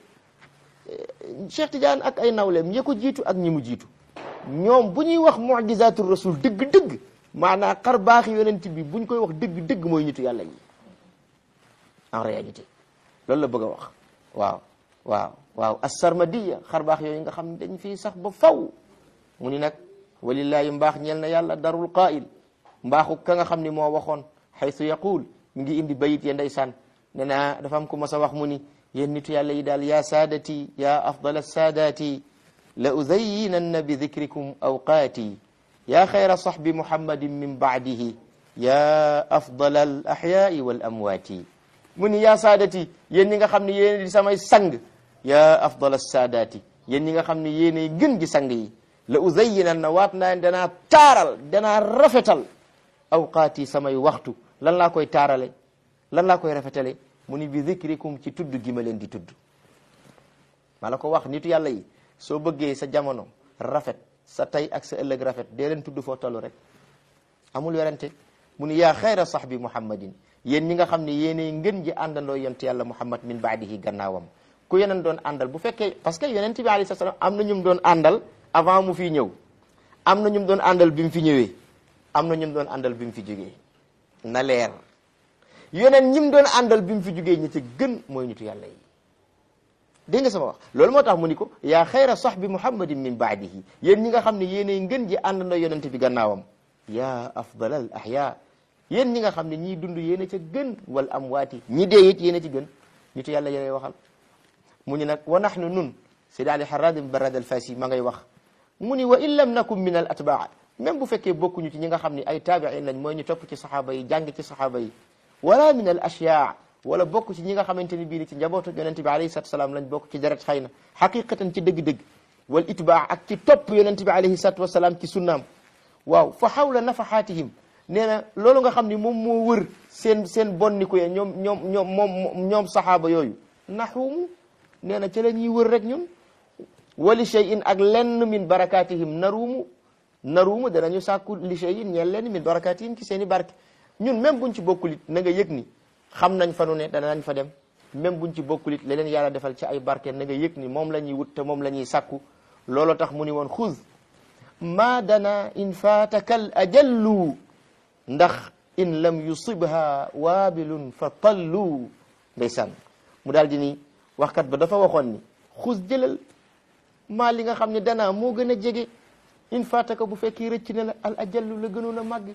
Cheikh Tidiane ak ay nawleem ñi ko jiitu ak ñi mu jiitu ñoom bu ñuy wax mu'jizatul rasul dëgg-dëgg maanaam xar baax yonent bi buñ koy wax dëgg-dëgg mooy nitu yàlla yi en réalité loolu la bëgg a wax waaw waaw waaw as-sarmadiya xar baax yooyu nga xam ne dañ fii sax ba faw mu ni nag walillahi mbaax ñeel na yàlla darul qaa'il mbaaxu ka nga xam ni moo waxoon xaytu yaqul mi ngi indi bayit ya ndeysaan ne naa dafa am ku mas a wax mu ni yéen nitu yàlla yi daal ya saadati ya afdal saadati la uzayyinanna bi dikrikum awqaati ya xayra sahbi muhammadin min baadihi ya afdal al ahyaai wal amwaati mu ni ya saadati yéen ñi nga xam ne yéen di samay sang ya afdal saadaati yéen ñi nga xam ne yéenay gën gi sang yi la uzayyinanna waat naa danaa taaral danaa rafetal awqaati samay waxtu lan laa koy taarale lan laa koy rafetale mu ni bi zikrikum ci tudd gi ma leen di tudd ma la ko wax nitu yàlla yi soo bëggee sa jamono rafet sa tey ak sa ëllëg rafet dee leen tudd foo tollu rek amul werante mu ni yaa xayra sahbi muhammadin yéen ñi nga xam ne yéenay ngën ji àndandoo yonent yàlla muhammad min baadihi gannaawam ku yeneen doon àndal bu fekkee parce que yonent bi alayhi salaam am na ñum doon àndal avant mu fi ñëw am na ñum doon àndal bi mu fi ñëwee am na ñum doon àndal bi mu fi jógee na leer yeneen ñim doon àndal bi mu fi jógee ñi ci gën mooy nitu yàlla yi dégg nga sama wax loolu moo tax mu ni ko yaa xayra sahbi muhammadin min baadihi yéen ñi nga xam ne yéenay ngën ji àndandoo yonent bi gannaawam yaa afdal al ahya yéen ñi nga xam ne ñii dund yéen a ca gën wal amwaati ñi dee it yéen a ci gën nitu yàlla yéenay waxal mu ni nag wa nahnu nun Seydi Ali Harrad Barad al Fasi ma ngay wax mu ni wa in lam nakum min al atbaa même bu fekkee bokkuñu ci ñi nga xam ne ay taabiin lañ mooy ñu topp ci saxaaba yi jàng ci saxaaba yi wala min al ashyaa wala bokk ci ñi nga xamante ni bii ni ci njabootu yonent bi alayhi salatu wasalaam lañ bokk ci deret xëy na xaqiqatan ci dëgg-dëgg wal itbaa ak ci topp yonent bi alayhi salatu wasalaam ci sunnaam waaw fa xawla nafaxaatihim nee na loolu nga xam ni moom moo wër seen seen bonniku ya ñoom ñoom ñoom moom ñoom saxaaba yooyu naxuumu nee na ca la ñuy wër rek ñun wali shay'in ak lenn min barakatihim naruumu naruumu danañu sàkku li shay'in ñeel lenn min barakatihim ci seen i barke ñun même buñ ci bokkulit na nga yëg ni xam nañ fa nu ne danañ fa dem même buñ ci bokkulit la leen yàlla defal ci ay barke na nga yëg ni moom la ñuy wut te moom la ñuy sàkku looloo tax mu ni woon xuz ma dana in faatakal ajallu ndax in lam yusibha waabilun fa tallu ndeysaan mu daal di ni waxkat ba dafa waxoon ni xus jëlal maa li nga xam ne danaa moo gën a jege in faataka bu fekkee rëcc na la al ajallu la gënoon a màgg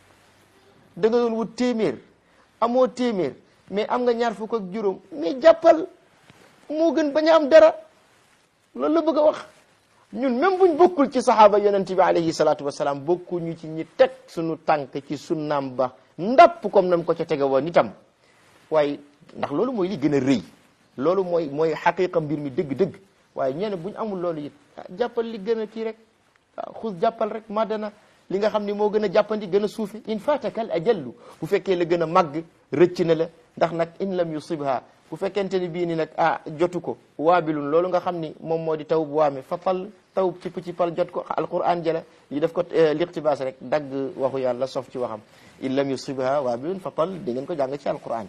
da nga doon wut téeméer amoo téeméer mais am nga ñaar fukk ak juróom mais jàppal moo gën bañ a am dara loolu la bëgg a wax ñun même buñ bokkul ci saxaaba yonent bi alayhi salaatu wasalaam bokkuñu ci ñi teg suñu tànk ci sunnaam ba ndapp comme nam ko ca tege woon itam waaye ndax loolu mooy li gën a rëy loolu mooy mooy xaqiqa mbir mi dëgg-dëgg waaye ñeene buñ amul loolu it jàppal li gën a kii rek waaw xus jàppal rek madana li nga xam ni moo gën a jàppandi gën a suufe in fatakal ajallu bu fekkee la gën a màgg rëcc na la ndax nag in lam yusibha bu fekkente ni bii ni nag ah jotu ko waabilun loolu nga xam ni moom moo di taw bu waame fa pal taw ci ci pal jot ko alquran jëla yi def ko liqtibaas rek dagg waxu yàlla sof ci waxam in lam yusibha waabilun fa pal di ngeen ko jàng ci alquran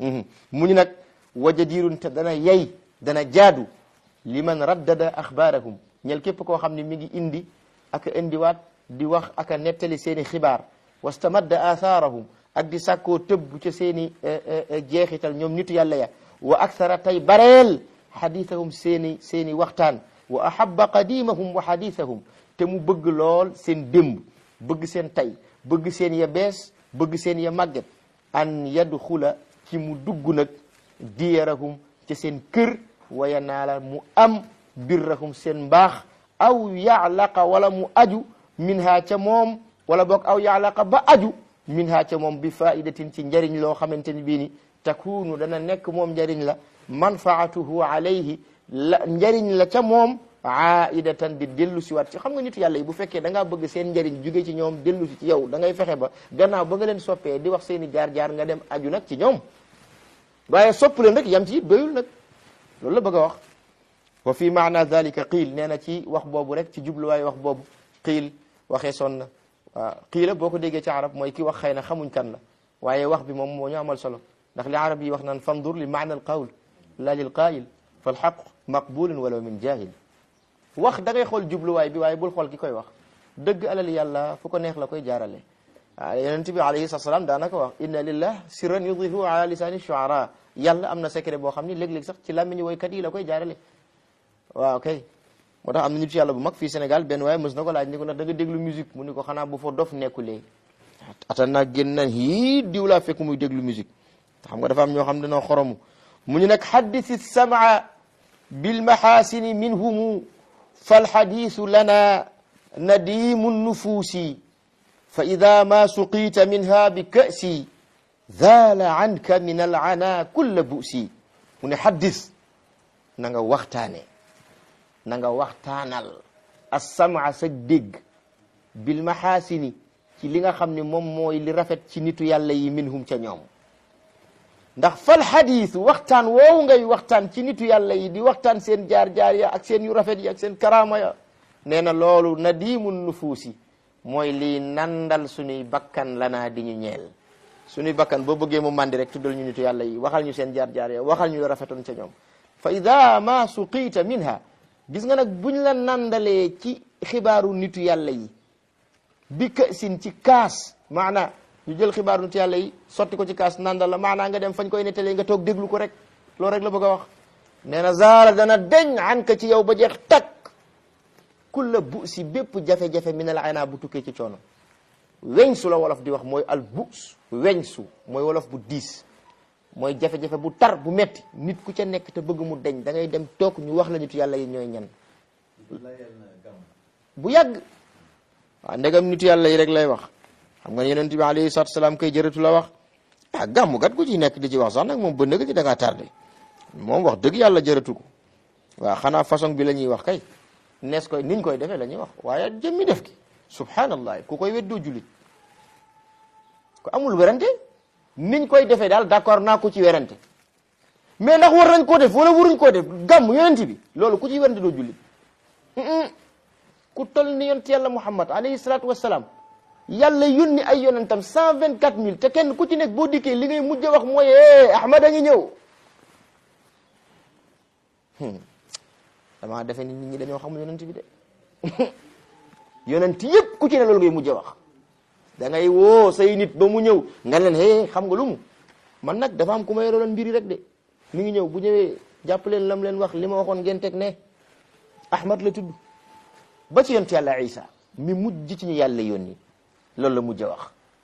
mu ni nag wajadirun te dana yey dana jaadu liman raddada axbaarahum ñel képp koo xam ne mi ngi indi ak indiwaat di wax ak a nettali seen i xibaar wastamadda athaarahum ak di sàkkoo tëbb ca seen i jeexital ñoom nitu yàlla ya wa akthara tay bareel xadithahum seen i seen i waxtaan wa ahabba qadimahum wa xadithahum te mu bëgg lool seen démb bëgg seen tay bëgg seen ya bees bëgg seen ya màgget an yadxula ci mu dugg nag diyarahum ca seen kër wa yanaala mu am birrahum seen mbaax aw yaalaqa wala mu aju minha ca moom wala boog aw yaalaqa ba aju minha ca moom bi faidatin ci njariñ loo xamante ni bii ni takunu dana nekk moom njariñ la manfaatuhu alayhi la njariñ la ca moom aidatan di dellu si waat ci xam nga nitu yàlla yi bu fekkee da ngaa bëgg seen njariñ jóge ci ñoom dellu si ci yow da ngay fexe ba gannaaw ba nga leen soppee di wax seen i jaar-jaar nga dem aju nag ci ñoom waaye sopp leen rek yam ci it doyul nag loolu la bëgg a wax wa fi maana dalika qiil nee na ci wax boobu rek ci jubluwaay wax boobu qiil waxee son na waaw qiila boo ko déggee ci arab mooy ki wax xëy na xamuñ kan la waaye wax bi moom moo ñu amal solo ndax li arab yi wax naan fandur li maana al qawl la lil qaayil fal xaq maqbulun walaw min jahil wax da ngay xool jubluwaay bi waaye bul xool ki koy wax dëgg alal yàlla fu ko neex la koy jaarale waaw yonent bi alayhi salaam daanaka wax inna lillah sirran yudifu ala lisani shuara yàlla am na secret boo xam ni léeg-léeg sax ci làmmiñu woykat yi la koy jaarale waaw kay moo tax am na nit yàlla bu mag fii Sénégal benn waaye mës na ko laaj ni ko ndax da nga déglu musique mu ni ko xanaa bu fa dof nekkulee atan naa génn naan hii diw laa fekk muy déglu musique xam nga dafa am ñoo xam dañoo xoromu mu ñu nag xaddisi samaa bilmaxaasini minhumu falxadisu lana nadimu nufuusi fa ida ma suqiita minha bi ka'si zaala anka min alana kulla bu'si mu ne xaddis na nga waxtaane na nga waxtaanal assamaa sa dégg bilmaxaasini ci li nga xam ne moom mooy li rafet ci nitu yàlla yi minhum ca ñoom ndax fal xadiis waxtaan woowu ngay waxtaan ci nitu yàlla yi di waxtaan seen jaar-jaar ya ak seen yu rafet yi ak seen karaama ya nee na loolu nadiimun nufuusi mooy lii nandal suñuy bakkan lanaa di ñu ñeel suñuy bakkan boo bëggee mu mandi rek tuddal ñu nitu yàlla yi waxal ñu seen jaar-jaar ya waxal ñu la rafetoon ca ñoom fa ida ma suqiita minha gis nga nag buñ la nandalee ci xibaaru nitu yàlla yi bi ka sin ci kaas maana ñu jël xibaaru nitu yàlla yi sotti ko ci kaas nandal la maanaa nga dem fañ koy nettalee nga toog déglu ko rek loolu rek la bëgg a wax nee na zaara dana deñ an ka ci yow ba jeex takk kulla bu si bépp jafe-jafe min al ana bu tukkee ci coono weñ su la wolof di wax mooy al bus weñ su mooy wolof bu diis mooy jafe-jafe bu tar bu metti nit ku ca nekk te bëgg mu deñ da ngay dem toog ñu wax la nitu yàlla yi ñooy ñan bu yàgg waaw ndegam nitu yàlla yi rek lay wax xam nga yonent bi alayhi salaatu salaam kay jërëtu la wax ah gàmmu gat ku ci nekk di ci wax sax nag moom ba nëga ci da ngaa tardé moom wax dëgg yàlla jërëtu ko waaw xanaa façon bi la ñuy wax kay nees koy niñ koy defee la ñuy wax waaye jëmmi def ki subhanallah ku koy weddoo julit ko amul werante niñ koy defee daal d'accord naa ko ci werante mais ndax war nañ koo def wala waruñ koo def gàmm yonent bi loolu ku ci werante doo jullit ku toll ni yonent yàlla muhammad alayhi salaatu wassalaam yàlla yónni ay yonentam cent vingt quatre mille te kenn ku ci nekk boo dikkee li ngay mujj a wax mooy ahmad a ngi ñëw damaa defe ni nit ñi dañoo xamul yonent bi de yonent yëpp ku ci ne loolu ngay mujj a wax da ngay woo say nit ba mu ñëw nga leen hee xam nga lu mu man nag dafa am ku ma yoroon mbiri rek de mi ngi ñëw bu ñëwee jàpp leen lam leen wax li ma waxoon ngeen teg ne ahmad la tudd ba ci yonent yàlla isa mi mujj ci ñu yàlla yónni loolu la mujj a wax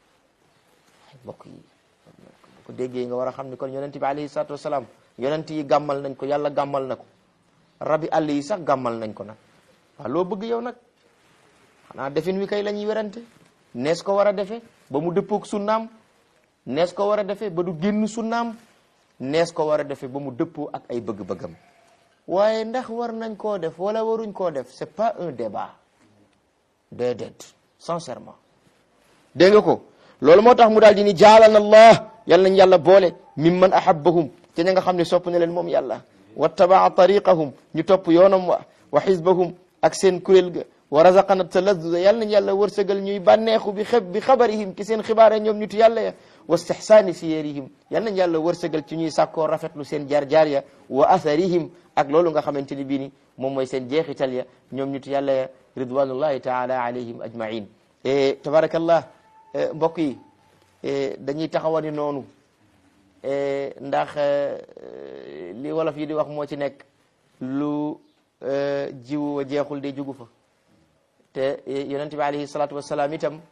mbokk yi bu ko déggee nga war a xam ni kon yonent bi alayhi salaatu wasalaam yonent yi gàmmal nañ ko yàlla gàmmal na ko rabi àll yi sax gàmmal nañ ko nag waaw loo bëgg yow nag xanaa defin wi kay la ñuy werante nees ko war a defee ba mu dëppoog sunnaam nees ko war a defee ba du génn sunnaam nees ko war a defee ba mu dëppoo ak ay bëgg-bëggam waaye ndax war nañ koo def wala waruñ koo def c'est pas un débat déedéet sincèrement dégg nga ko loolu moo tax mu daal di ni jaalana allah yal nañ yàlla boole mimman ahabbahum te ña nga xam ne sopp na leen moom yàlla wattabaa tariqahum ñu topp yoonam wa wa xisbahum ak seen kuréel ga wa razaqana taladduda yal nañ yàlla wërsëgal ñuy bànneexu bi xeb bi xabarihim ci seen xibaare ñoom nitu yàlla ya wa istixsaani siyarihim yal nañ yàlla wërsëgal ci ñuy sàkkoo rafetlu seen jaar-jaar ya wa atharihim ak loolu nga xamante ni bii ni moom mooy seen jeexital ya ñoom nitu yàlla ya ridwanullahi taala alayhim ajmain tabarakallah mbokk yi dañuy taxawani noonu ndax li wolof yi di wax moo ci nekk lu jiwu wa jeexul de jugu fa te yonente bi alayhi salatu wasalaam itam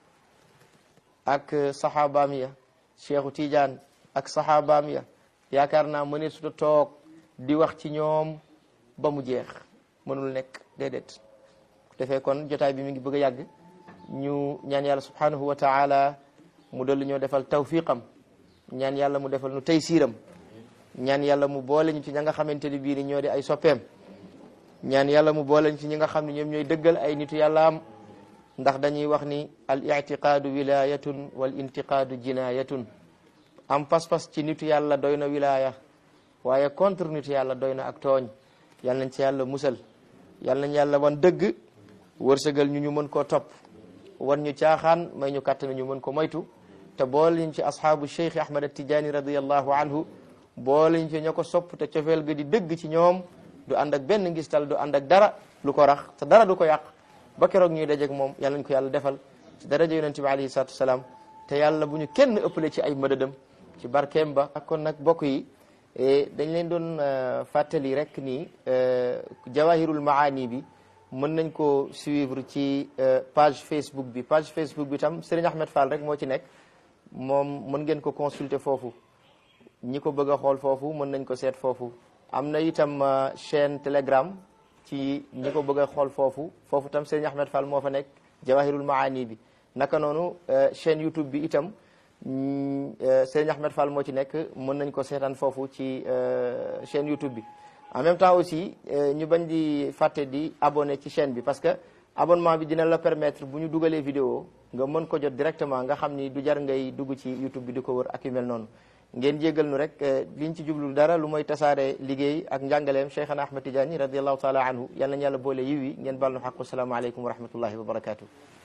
ak saxaabaam ya cheikhu Tidiane ak saxaabaam ya yaakaar naa mëne suta toog di wax ci ñoom ba mu jeex mënul nekk déedéet defee kon jotaay bi mi ngi bëgg a yàgg ñu ñaan yàlla subhanahu wa taala mu dolli ñoo defal tawfiqam ñaan yàlla mu defal nu tey siiram ñaan yàlla mu boole ñu ci ña nga xamante ni bii ni ñoo di ay soppeem ñaan yàlla mu boole ñu ci ñi nga xam ne ñoom ñooy dëggal ay nitu yàlla am ndax dañuy wax ni al itiqaadu wilayatun wal intiqaadu jinayatun am pas-pas ci nitu yàlla doy na wilaya waaye contre nitu yàlla doy na ak tooñ yal nañ ci yàlla musal yal nañ yàlla wan dëgg wërsëgal ñu ñu mën koo topp wan ñu caaxaan may ñu kàttan ñu mën ko moytu te boole ñu ci asxaabu cheikh ahmad attijaani radiallahu anhu boole ñu ci ña ko sopp te cofeel ga di dëgg ci ñoom du ànd ak benn ngistal du ànd ak dara lu ko rax te dara du ko yàq ba keroog ñuy dajeeg moom yàlla nañ ko yàlla defal ci daraja yonente bi alayhi salatu wasalaam te yàlla bu ñu kenn ëppale ci ay mëdëdam ci barkeem ba ak kon nag bokk yi dañ leen doon fàttali rek ni jawahirul maani bi mën nañ ko suivre ci page Facebook bi page Facebook bi tam Serigne Ahmed Fall rek moo ci nekk moom mën ngeen ko consulter foofu ñi ko bëgg a xool foofu mën nañ ko seet foofu am na itam chaîne Telegram ci ñi ko bëgg a xool foofu foofu tam Serigne Ahmed Fall moo fa nekk Jawahirul Maani bi naka noonu chaîne YouTube bi itam Serigne Ahmed Fall moo ci nekk mën nañ ko seetaan foofu ci chaîne YouTube bi en même temps aussi ñu bañ di fàtte di abonné ci chaîne bi parce que abonnement bi dina la permettre bu ñu dugalee vidéo nga mën ko jot directement nga xam ni du jar ngay dugg ci YouTube bi di ko wër ak yu mel noonu ngeen jéggal nu rek liñ ci jublu dara lu mooy tasaare liggéey ak njàngaleem Cheikhana Ahmad Tidiane radiallahu taala anhu yal nañu yàlla boole yiw yi ngeen baal nu xaqu salaamaaleykum wa rahmatullahi wa barakatuh